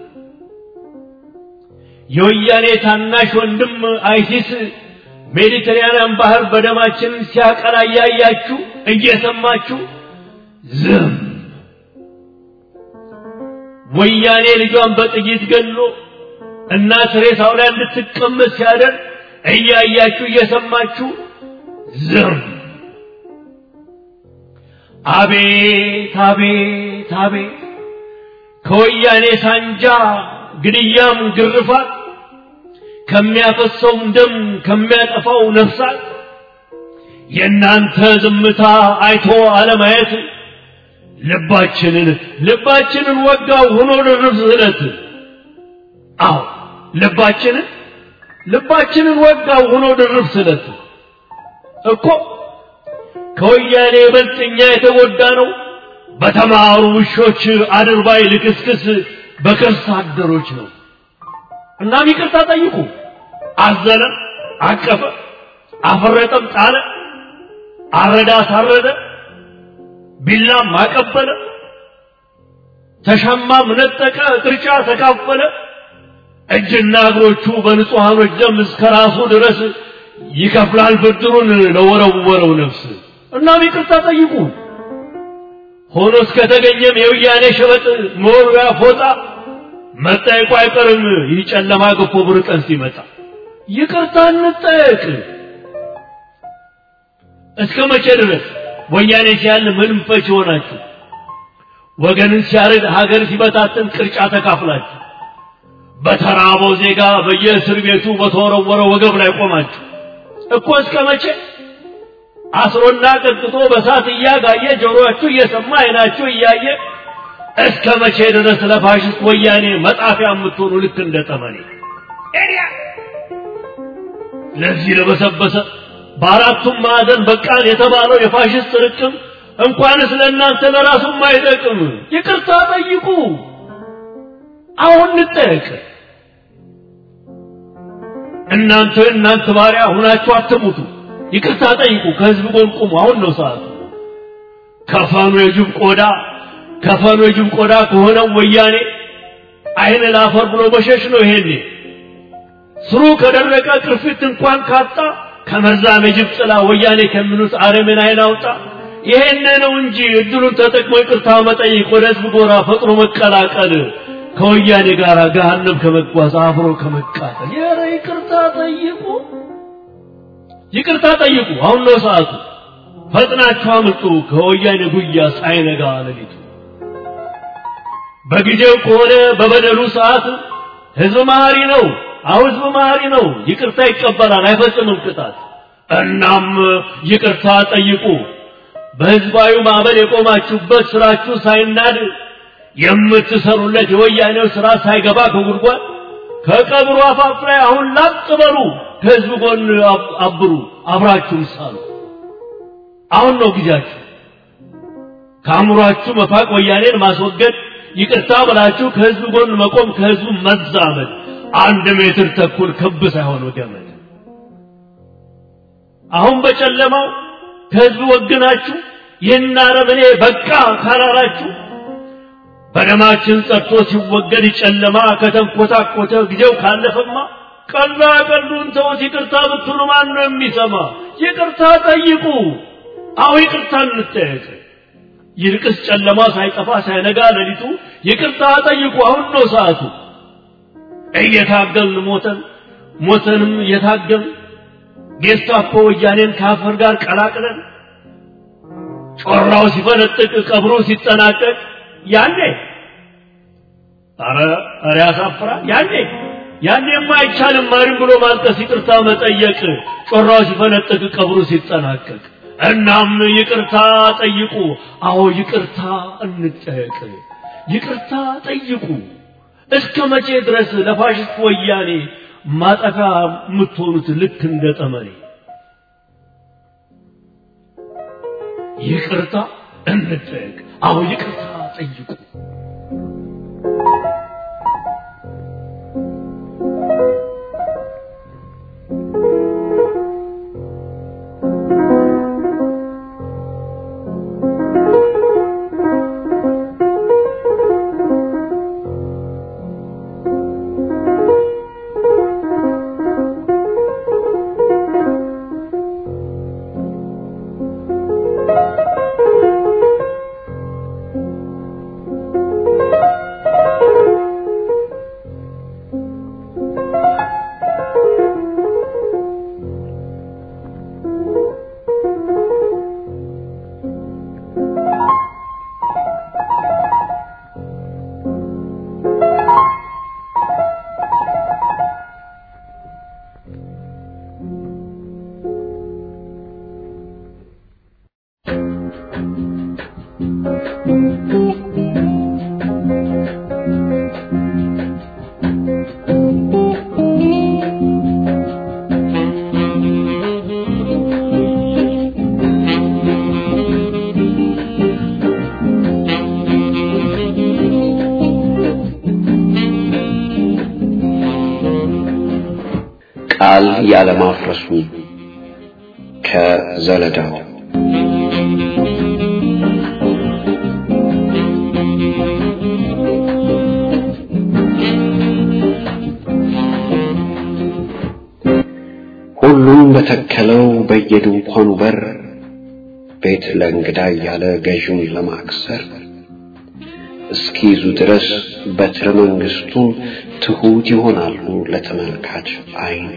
S5: የወያኔ ታናሽ ወንድም አይሲስ ሜዲተራንያን ባህር በደማችን ሲያቀላ እያያችሁ እየሰማችሁ ዝም ወያኔ ልጇን በጥይት ገሎ እናት ሬሳው ላይ እንድትቀመጥ ሲያደርግ እያያችሁ እየሰማችሁ ዝም አቤት አቤት አቤት ከወያኔ ሳንጃ ግድያም ግርፋት ከሚያፈሰውም ደም ከሚያጠፋው ነፍሳት የእናንተ ዝምታ አይቶ አለማየት ልባችንን ልባችንን ወጋው ሆኖ ድርብ ስለት አዎ ልባችንን ልባችንን ወጋው ሆኖ ድርብ ስለት እኮ ከወያኔ ይበልጥ እኛ የተጎዳ ነው በተማሩ ውሾች አድርባይ ልክስክስ በከርስ አደሮች ነው እናም ይቅርታ ጠይቁ አዘነ አቀፈ አፈረጠም ጣለ አረዳ አሳረደ ቢላም አቀበለ ተሻማም ነጠቀ ቅርጫ ተካፈለ እጅና እግሮቹ በንጹሐኖች ደም እስከ ራሱ ድረስ ይከፍላል ብድሩን ለወረወረው ነፍስ እናም ይቅርታ ጠይቁ ሆኖ እስከተገኘም የውያኔ ሸበጥ መወርወያ ፎጣ መጠየቁ አይቀርም ይህ ጨለማ ገፎ ብር ቀን ሲመጣ ይቅርታ እንጠየቅ እስከ መቼ ድረስ ወያኔ ሲያል ምንም ፈች ሆናችሁ ወገንን ሲያርድ ሀገር ሲበታትን ቅርጫ ተካፍላችሁ በተራበው ዜጋ በየእስር ቤቱ በተወረወረ ወገብ ላይ ቆማችሁ እኮ እስከ መቼ አስሮና ቀጥቅጦ በሳት እያጋየ ጆሮአችሁ እየሰማ አይናችሁ እያየ እስከ መቼ ድረስ ለፋሽስት ወያኔ መጣፊያ የምትሆኑ ልክ እንደ ጠመኔ ለዚህ ለበሰበሰ በአራቱም ማዕዘን በቃን የተባለው የፋሽስት ርቅም እንኳንስ ለእናንተ ለራሱም አይጠቅም። ይቅርታ ጠይቁ። አሁን እንጠየቅ። እናንተ እናንተ ባሪያ ሁናችሁ አትሙቱ። ይቅርታ ጠይቁ። ከህዝብ ጎን ቁሙ። አሁን ነው ሰዓቱ። ከፈኑ የጅብ ቆዳ ከፈኑ የጅብ ቆዳ ከሆነው ወያኔ አይን ላፈር ብሎ መሸሽ ነው። ይሄኔ ስሩ ከደረቀ ቅርፊት እንኳን ካጣ ከመርዛም የጅብ ጥላ ወያኔ ከሚሉት አረምን አይን አውጣ። ይሄን ነው እንጂ እድሉን ተጠቅሞ ይቅርታ መጠየቅ፣ ወደ ህዝብ ጎራ ፈጥኖ መቀላቀል፣ ከወያኔ ጋር ገሃነም ከመጓዝ አብሮ ከመቃጠል። ኧረ ይቅርታ ጠይቁ፣ ይቅርታ ጠይቁ። አሁን ነው ሰዓቱ። ፈጥናችሁ አምልጡ ከወያኔ ጉያ ሳይነጋ ሌሊቱ። በጊዜው ከሆነ በበደሉ ሰዓት ህዝብ መሐሪ ነው። አሁ ህዝብ መሐሪ ነው። ይቅርታ ይቀበላል፣ አይፈጽምም ቅጣት። እናም ይቅርታ ጠይቁ። በህዝባዊ ማዕበል የቆማችሁበት ስራችሁ ሳይናድ የምትሰሩለት የወያኔው ስራ ሳይገባ ከጉድጓድ ከቀብሩ አፋፍ ላይ አሁን ላጥ በሉ። ከህዝብ ጎን አብሩ፣ አብራችሁም ሳሉ። አሁን ነው ጊዜያችሁ። ከአእምሯችሁ መፋቅ፣ ወያኔን ማስወገድ፣ ይቅርታ ብላችሁ ከህዝብ ጎን መቆም፣ ከህዝቡ መዛመድ። አንድ ሜትር ተኩል ክብ ሳይሆን ገመድ። አሁን በጨለማው ከህዝብ ወግናችሁ ይህን አረመኔ በቃ ካላላችሁ በደማችን ጸድቶ ሲወገድ ጨለማ ከተንኮታኮተ ጊዜው ካለፈማ ቀላ ቀሉን ተውት። ይቅርታ ብትሉ ማን ነው የሚሰማ? ይቅርታ ጠይቁ። አሁ ይቅርታ እንጠየቅ። ይልቅስ ጨለማ ሳይጠፋ ሳይነጋ ሌሊቱ ይቅርታ ጠይቁ። አሁን ነው ሰዓቱ። እየታገልን ሞተን ሞተንም እየታገልን ጌስታፖ ወያኔን ከአፈር ጋር ቀላቅለን ጮራው ሲፈነጥቅ ቀብሩ ሲጠናቀቅ ያኔ አረ አረ ያሳፍራል። ያኔ ያኔማ አይቻልም ማሪም ብሎ ማልቀስ፣ ይቅርታ መጠየቅ ጮራው ሲፈነጥቅ ቀብሩ ሲጠናቀቅ። እናም ይቅርታ ጠይቁ። አዎ ይቅርታ እንጠየቅ። ይቅርታ ጠይቁ። እስከ መቼ ድረስ ለፋሽስት ወያኔ ማጠፊያ የምትሆኑት ልክ እንደ ጠመኔ? ይቅርታ እንጠየቅ። አዎ ይቅርታ ጠይቁ።
S6: ቃል ያለማፍረሱ ከዘለዳው ሁሉም በተከለው በየድንኳኑ በር ቤት ለእንግዳ እያለ ገዥውን ለማክሰር እስኪይዙ ድረስ በትረ መንግስቱን ትሁት ይሆናሉ ለተመልካች አይን።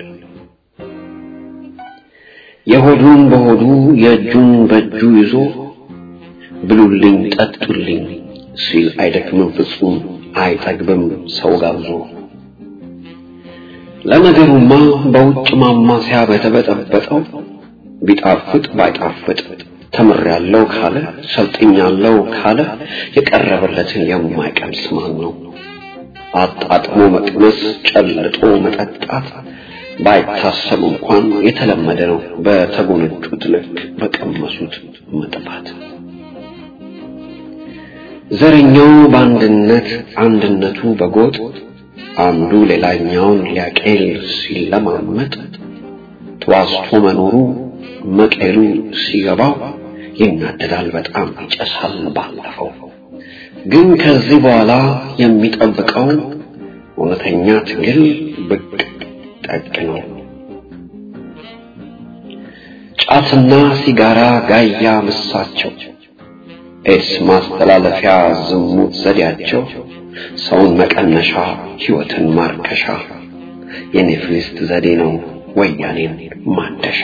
S6: የሆዱን በሆዱ የእጁን በእጁ ይዞ ብሉልኝ ጠጡልኝ ሲል አይደክምም ፍጹም አይጠግብም ሰው ጋብዞ። ለነገሩማ በውጭ ማማሲያ በተበጠበጠው ቢጣፍጥ ባይጣፍጥ ተምሬያለሁ ካለ ሰልጥኛለሁ ካለ የቀረበለትን የማይቀምስ ማን ነው? አጣጥሞ መቅመስ፣ ጨልጦ መጠጣት ባይታሰብ እንኳን የተለመደ ነው። በተጎነጩት ልክ በቀመሱት መጥፋት። ዘረኛው በአንድነት አንድነቱ በጎጥ አንዱ ሌላኛውን ሊያቄል ሲለማመጥ ተዋስቶ መኖሩ መቀሉ ሲገባው ይናደዳል፣ በጣም ይጨሳል። ባለፈው ግን ከዚህ በኋላ የሚጠብቀው እውነተኛ ትግል ብቅ ጠቅ ነው። ጫትና ሲጋራ ጋያ ምሳቸው፣ ኤድስ ማስተላለፊያ ዝሙት ዘዴያቸው፣ ሰውን መቀነሻ ሕይወትን ማርከሻ የኔፍሊስት ዘዴ ነው ወያኔን ማደሻ።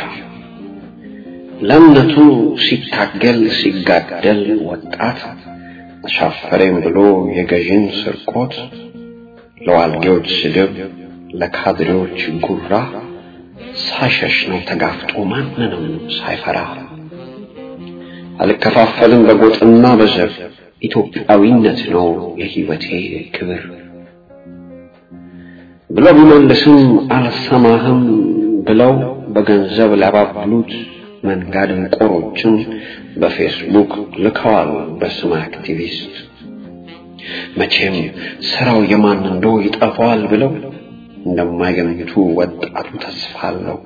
S6: ለእምነቱ ሲታገል ሲጋደል ወጣት አሻፈሬም ብሎ የገዥን ስርቆት ለዋልጌዎች ስድብ ለካድሬዎች ጉራ ሳሸሽ ነው ተጋፍጦ ማንንም ሳይፈራ አልከፋፈልም በጎጥና በዘር ኢትዮጵያዊነት ነው የሕይወቴ ክብር ብሎ ቢመልስም አልሰማህም ብለው በገንዘብ ሊያባብሉት መንጋ ድንቆሮችን በፌስቡክ ልከዋል በስመ አክቲቪስት። መቼም ስራው የማን እንደው ይጠፋዋል ብለው እንደማይገምቱ ወጣቱ ተስፋ አለው።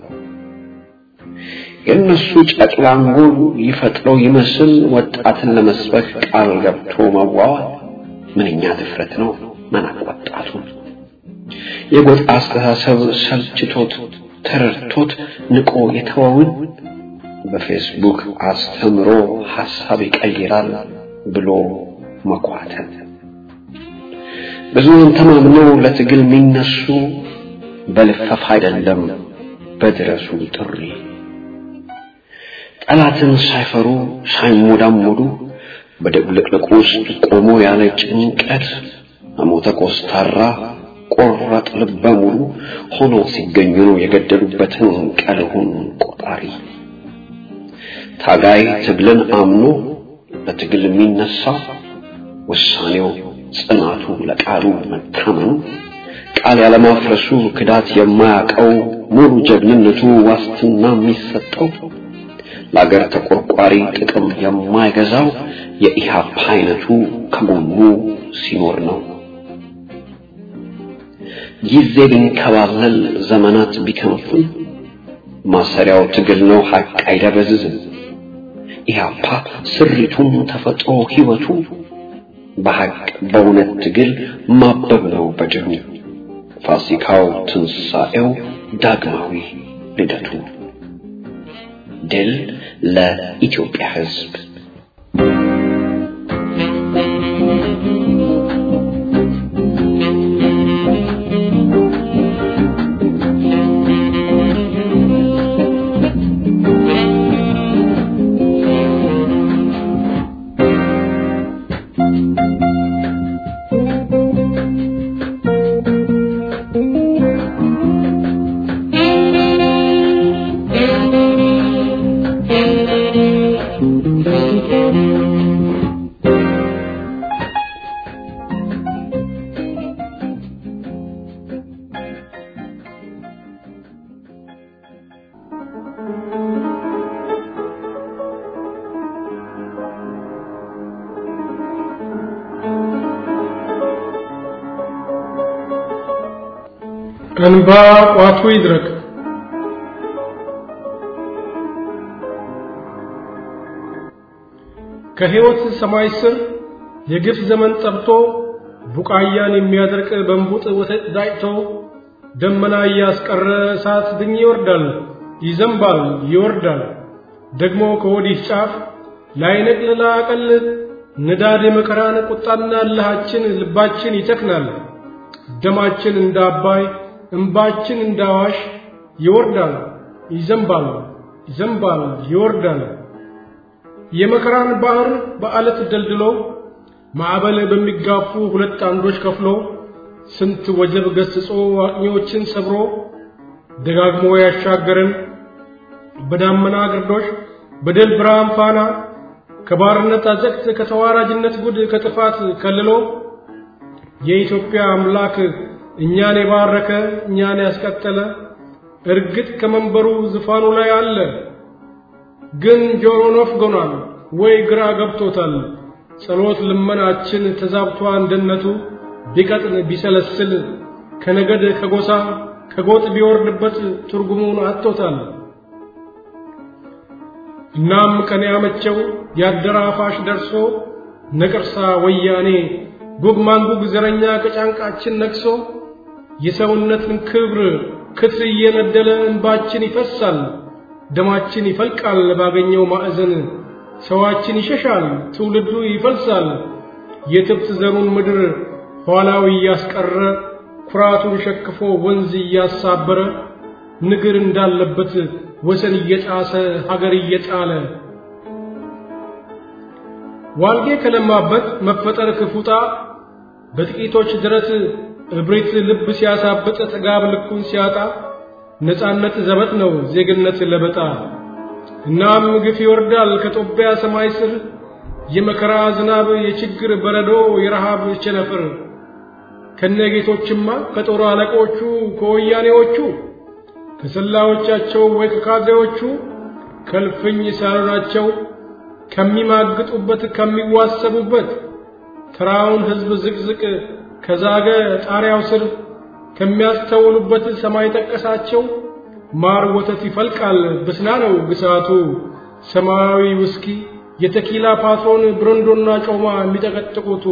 S6: የእነሱ ጨቅላ አንጎል ይፈጥረው ይመስል ወጣትን ለመስበክ ቃል ገብቶ መዋዋል ምንኛ ድፍረት ነው! መናቅ ወጣቱን የጎጥ አስተሳሰብ ሰልችቶት ተረድቶት ንቆ የተወውን በፌስቡክ አስተምሮ ሐሳብ ይቀይራል ብሎ መኳተል ብዙውን ተማምነው ለትግል የሚነሱ በልፈፍ አይደለም በድረሱ ጥሪ ጠላትን ሳይፈሩ ሳይሞዳሞዱ በድብልቅልቁ ውስጥ ቆሞ ያለ ጭንቀት አሞተ ኮስታራ ቆራጥ ልበ ሙሉ ሆኖ ሲገኙ ነው የገደሉበትን ቀልሁን ቆጣሪ ታጋይ ትግልን አምኖ በትግል የሚነሳው ውሳኔው ጽናቱ ለቃሉ መታመኑ ቃል ያለማፍረሱ ክዳት የማያውቀው ሙሉ ጀግንነቱ ዋስትና የሚሰጠው ለአገር ተቆርቋሪ ጥቅም የማይገዛው የኢህአፓ አይነቱ ከጎኑ ሲኖር ነው። ጊዜ ቢንከባለል ዘመናት ቢከንፉን ማሰሪያው ትግል ነው ሀቅ አይደበዝዝም። ኢህአፓ ስሪቱም ተፈጥሮ ህይወቱ በሀቅ በእውነት ትግል ማበብ ነው በጀሩ ፋሲካው ትንሣኤው ዳግማዊ ልደቱ ድል ለኢትዮጵያ ህዝብ
S7: እንባ ቋቱ ይድረቅ። ከሕይወት ሰማይ ስር የግፍ ዘመን ጠብቶ ቡቃያን የሚያደርቅ በንቡጥ ወተት ዳጭቶ ደመና እያስቀረ እሳት ድኝ ይወርዳል፣ ይዘንባል፣ ይወርዳል። ደግሞ ከወዲህ ጫፍ ላይነቅል ላቀል ንዳድ መከራን ቁጣና እልሃችን ልባችን ይጨክናል። ደማችን እንደ አባይ እንባችን እንደ አዋሽ ይወርዳል፣ ይዘንባል፣ ይዘንባል፣ ይወርዳል። የመከራን ባህር በአለት ደልድሎ ማዕበል በሚጋፉ ሁለት አምዶች ከፍሎ ስንት ወጀብ ገስጾ አቅኞችን ሰብሮ ደጋግሞ ያሻገረን በዳመና ግርዶሽ በድል ብርሃን ፋና ከባርነት አዘቅት ከተዋራጅነት ጉድ ከጥፋት ከልሎ የኢትዮጵያ አምላክ እኛን የባረከ እኛን ያስቀጠለ እርግጥ ከመንበሩ ዙፋኑ ላይ አለ። ግን ጆሮ ነፍጎናል ወይ ግራ ገብቶታል። ጸሎት ልመናችን ተዛብቷ አንድነቱ ቢቀጥን ቢሰለስል ከነገድ ከጎሳ ከጎጥ ቢወርድበት ትርጉሙን አጥቶታል። እናም ቀን ያመቸው ያደራፋሽ ደርሶ ነቅርሳ ወያኔ ጉግ ማንጉግ ዘረኛ ከጫንቃችን ነቅሶ የሰውነትን ክብር ክትር እየነደለ እንባችን ይፈሳል፣ ደማችን ይፈልቃል ባገኘው ማዕዘን ሰዋችን ይሸሻል፣ ትውልዱ ይፈልሳል። የትብት ዘሩን ምድር ኋላው እያስቀረ ኩራቱን ሸክፎ ወንዝ እያሳበረ ንግር እንዳለበት ወሰን እየጣሰ ሀገር እየጣለ ዋልጌ ከለማበት መፈጠር ክፉጣ በጥቂቶች ድረት እብሪት ልብ ሲያሳብጥ ጥጋብ ልኩን ሲያጣ ነፃነት ዘበት ነው ዜግነት ለበጣ እናም ግፍ ይወርዳል ከጦቢያ ሰማይ ስር የመከራ ዝናብ የችግር በረዶ የረሃብ ቸነፍር ከነጌቶችማ ከጦር አለቆቹ ከወያኔዎቹ ከሰላዮቻቸው ወይ ከካድሬዎቹ ከልፍኝ ሳሎናቸው ከሚማግጡበት ከሚዋሰቡበት ተራውን ሕዝብ ዝቅዝቅ ከዛገ ጣሪያው ስር ከሚያስተውሉበት ሰማይ ጠቀሳቸው ማር ወተት ይፈልቃል ብስና ነው ግሳቱ ሰማያዊ ውስኪ የተኪላ ፓትሮን ብረንዶና ጮማ የሚጠቀጥቁቱ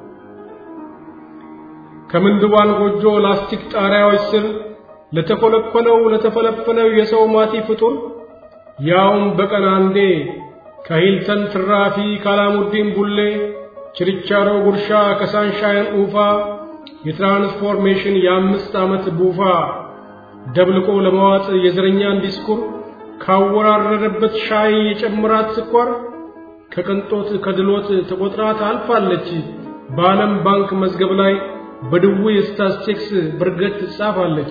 S7: ከምንድባን ጎጆ ላስቲክ ጣሪያዎች ስር ለተኮለኮለው ለተፈለፈለው የሰው ማቲ ፍጡር ያውም በቀን አንዴ ከሂልተን ትራፊ ካላሙዲን ቡሌ ችርቻሮ ጉርሻ ከሳንሻይን ኡፋ የትራንስፎርሜሽን የአምስት ዓመት ቡፋ ደብልቆ ለመዋጥ የዘረኛን ዲስኩር ካወራረደበት ሻይ የጨምራት ስኳር ከቅንጦት ከድሎት ተቆጥራ ታልፋለች በዓለም ባንክ መዝገብ ላይ በድውይ ስታስቲክስ ብርገት ትጻፋለች።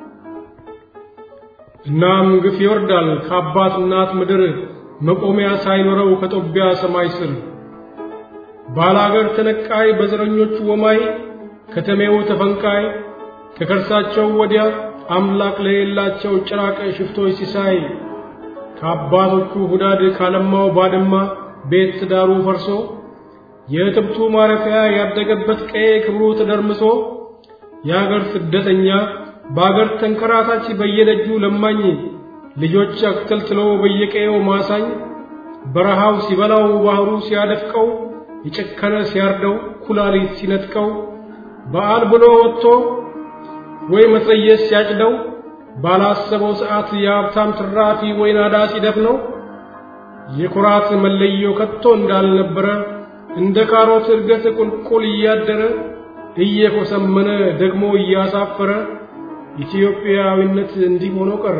S7: እናም ግፍ ይወርዳል ከአባት እናት ምድር መቆሚያ ሳይኖረው ከጦቢያ ሰማይ ስር ባላገር ተነቃይ በዘረኞቹ ወማይ ከተሜው ተፈንቃይ ከከርሳቸው ወዲያ አምላክ ለሌላቸው ጭራቅ ሽፍቶች ሲሳይ ከአባቶቹ ሁዳድ ካለማው ባድማ ቤት ትዳሩ ፈርሶ የእትብቱ ማረፊያ ያደገበት ቀዬ ክብሩ ተደርምሶ የአገር ስደተኛ በአገር ተንከራታች በየደጁ ለማኝ ልጆች አክተልትሎ በየቀየው ማሳኝ በረሃው ሲበላው ባህሩ ሲያደፍቀው የጨከነ ሲያርደው ኩላሊት ሲነጥቀው በዓል ብሎ ወጥቶ ወይ መትረየስ ሲያጭደው ባላሰበው ሰዓት የሀብታም ትራፊ ወይ ናዳ ሲደፍነው የኩራት መለዮ ከቶ እንዳልነበረ እንደ ካሮት እድገት ቁልቁል እያደረ እየኮሰመነ ደግሞ እያሳፈረ ኢትዮጵያዊነት እንዲህ ሆኖ ቀረ።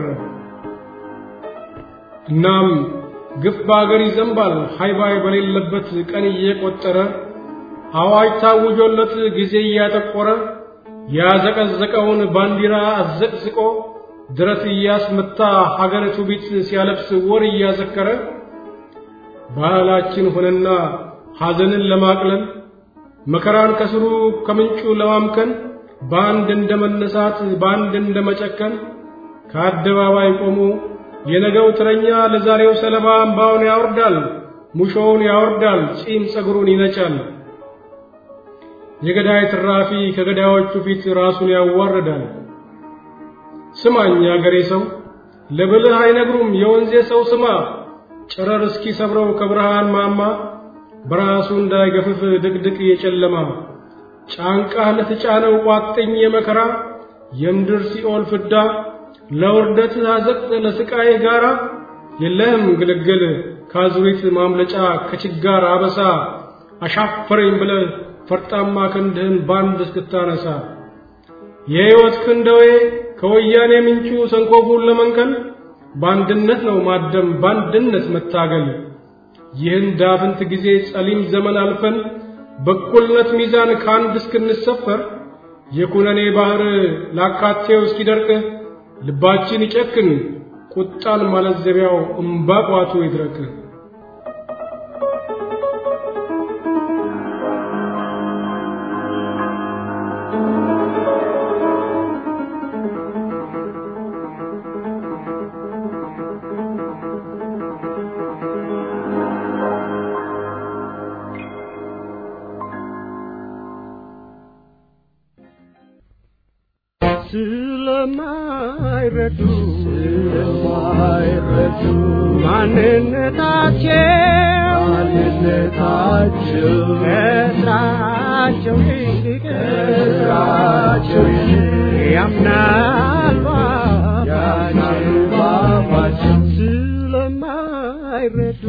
S7: እናም ግፍ በአገር ይዘንባል ሃይባይ በሌለበት ቀን እየቆጠረ አዋጅ ታውጆለት ጊዜ እያጠቆረ ያዘቀዘቀውን ባንዲራ አዘቅዝቆ ድረት እያስመታ ሀገር ትውፊት ሲያለብስ ወር እያዘከረ ባህላችን ሆነና ሐዘንን ለማቅለል መከራን ከስሩ ከምንጩ ለማምከን በአንድ እንደ መነሳት በአንድ እንደ መጨከን ከአደባባይ ቆሞ የነገው ትረኛ ለዛሬው ሰለባ እምባውን ያወርዳል፣ ሙሾውን ያወርዳል፣ ጺም ጸጉሩን ይነጫል። የገዳይ ትራፊ ከገዳዮቹ ፊት ራሱን ያዋርዳል። ስማኝ አገሬ ሰው ለብልህ አይነግሩም የወንዜ ሰው ስማ፣ ጨረር እስኪ ሰብረው ከብርሃን ማማ በራሱ እንዳይገፍፍ ድቅድቅ የጨለማ ጫንቃህ ለተጫነው ቋጥኝ የመከራ የምድር ሲኦል ፍዳ ለውርደት አዘቅት ለስቃይ ጋራ የለህም ግልግል ካዙሪት ማምለጫ ከችጋር አበሳ አሻፈረኝ ብለህ ፈርጣማ ክንድህን ባንድ እስክታነሳ የሕይወት ክንደዌ ከወያኔ ምንጩ ሰንኮፉን ለመንቀል በአንድነት ነው ማደም በአንድነት መታገል ይህን ዳፍንት ጊዜ ጸሊም ዘመን አልፈን በእኩልነት ሚዛን ከአንድ እስክንሰፈር የኩነኔ ባህር ላካቴው እስኪደርቅ ልባችን ይጨክን ቁጣን ማለዘቢያው እምባ ቋቱ ይድረቅ
S8: ስለማይረዱ ስለማይረዱ ማንነታቸው ማንነታቸው ከስራቸው ይልቅ ከስራቸው ይልቅ ያምናሉ ያምናሉ ባባቸው ስለማይረዱ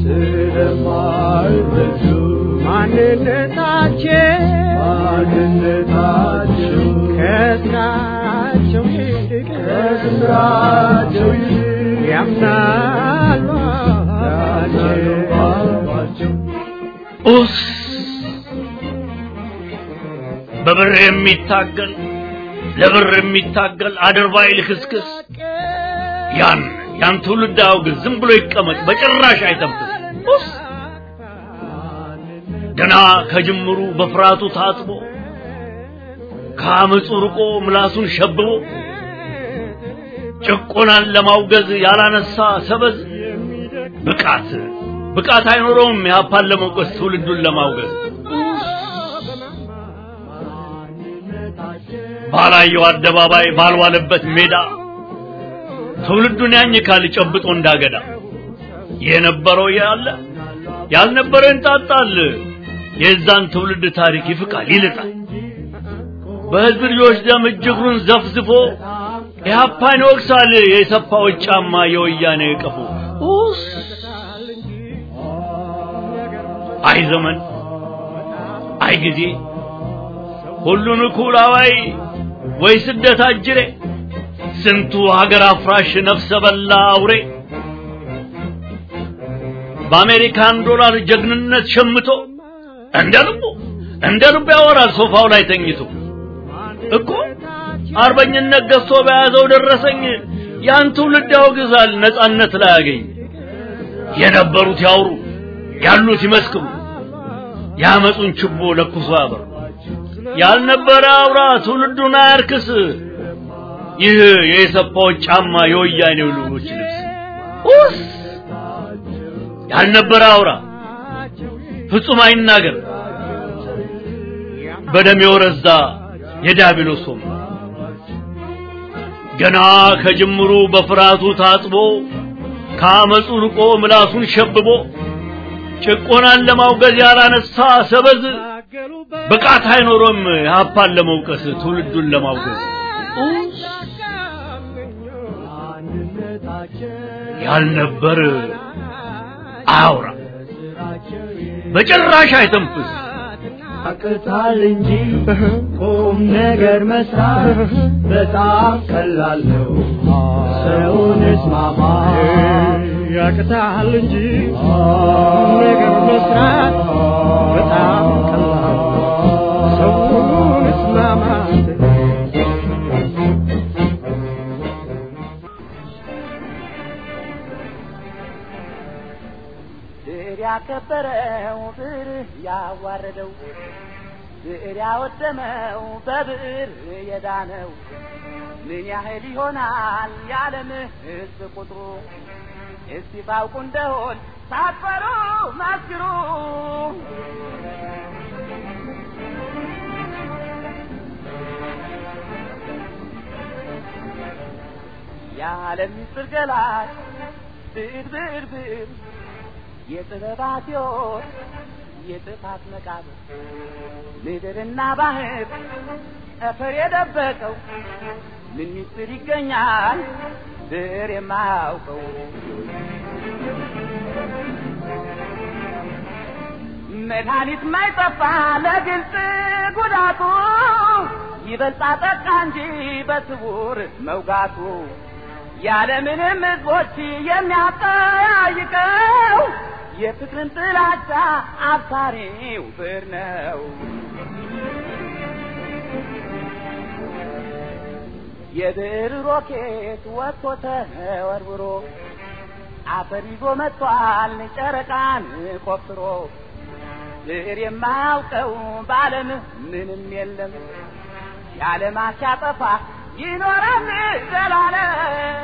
S8: ስለማይረዱ ማንነታቸው ማንነታቸው ከስራቸው ይልቅ ከስራቸው ይልቅ ያምናሉ ባባቸው
S5: ኡስ በብር የሚታገል ለብር የሚታገል አድርባይ ልክስክስ ያን ያን ትውልድ አውግዝ፣ ዝም ብሎ ይቀመጥ፣ በጭራሽ አይተንፍስ። ኡስ ገና ከጅምሩ በፍርሃቱ ታጥቦ ከአመፁ ርቆ ምላሱን ሸብቦ ጭቆናን ለማውገዝ ያላነሳ ሰበዝ ብቃት ብቃት አይኖረውም ያፓን ለመውቀስ ትውልዱን ለማውገዝ ባላየው አደባባይ ባልዋለበት ሜዳ ትውልዱን ያኝካል ጨብጦ እንዳገዳ የነበረው ያለ ያልነበረው እንጣጣል የዛን ትውልድ ታሪክ ይፍቃል ይልጣል በህዝብ ልጆች ደም እጅግሩን ዘፍዝፎ ኢህአፓን ይወቅሳል የሰፋዎች ጫማ የወያኔ ቀፎ ኡስ አይ ዘመን አይ ጊዜ ሁሉን እኩል አዋይ ወይ ስደት አጅሬ ስንቱ ሀገር አፍራሽ ነፍሰ በላ አውሬ በአሜሪካን ዶላር ጀግንነት ሸምቶ እንደ ልቡ እንደ ልቡ ያወራል ሶፋው ላይ ተኝቶ እኮ አርበኝነት ገዝቶ በያዘው ደረሰኝ ያን ትውልድ ያወግዛል ነጻነት ላይ ያገኝ የነበሩት ያውሩ ያሉት ይመስክሩ ያመጹን ችቦ ለኩሶ ያበሩ ያልነበረ አውራ ትውልዱን አያርክስ ይህ የኢሰፓዎች ጫማ የወያኔው ልጆች ልብስ ኡስ ያልነበረ አውራ ፍጹም አይናገር በደም የወረዛ የዲያብሎስ ወንበር ገና ከጅምሩ በፍርሃቱ ታጥቦ ከአመፁ ርቆ ምላሱን ሸብቦ ጭቆናን ለማውገዝ ያላነሳ ሰበዝ ብቃት አይኖሮም ሀፓን ለመውቀስ ትውልዱን ለማውገዝ ያልነበር አያውራ በጭራሽ አይተንፍስ
S8: ያቅታል እንጂ ቁም ነገር መስራት በጣም ቀላል ነው። ሰውን እስማማ ያቅታል እንጂ ቁም ነገር መስራት በጣም ቀላል ነው። ሰውን እስማማት
S3: ብዕር ያከበረው ብዕር ያዋረደው ብዕር ያወደመው በብዕር የዳነው ምን ያህል ይሆናል የዓለም ሕዝብ ቁጥሩ? እስቲ ታውቁ እንደሆን ሳትፈሩ መስክሩ። የዓለም ምስጢር ገላጭ ብዕር ብዕር ብዕር የጥበባት ሕይወት የጥፋት መቃብር ምድርና ባህር ጠፈር የደበቀው ምን ምስጢር ይገኛል ብዕር የማያውቀው መድኃኒት ማይጠፋ ለግልጽ ጉዳቱ ይበልጣ ጠቃ እንጂ በስውር መውጋቱ ያለምንም ሕዝቦች የሚያጠያይቀው የፍቅርን ጥላቻ አብሳሪው ብዕር ነው። የብዕር ሮኬት ወጥቶ ተወርውሮ አፈር ይዞ መጥቷል ጨረቃን ቆፍሮ ብዕር የማያውቀው በዓለም ምንም የለም የዓለማት ሲያጠፋ ይኖራል ዘላለም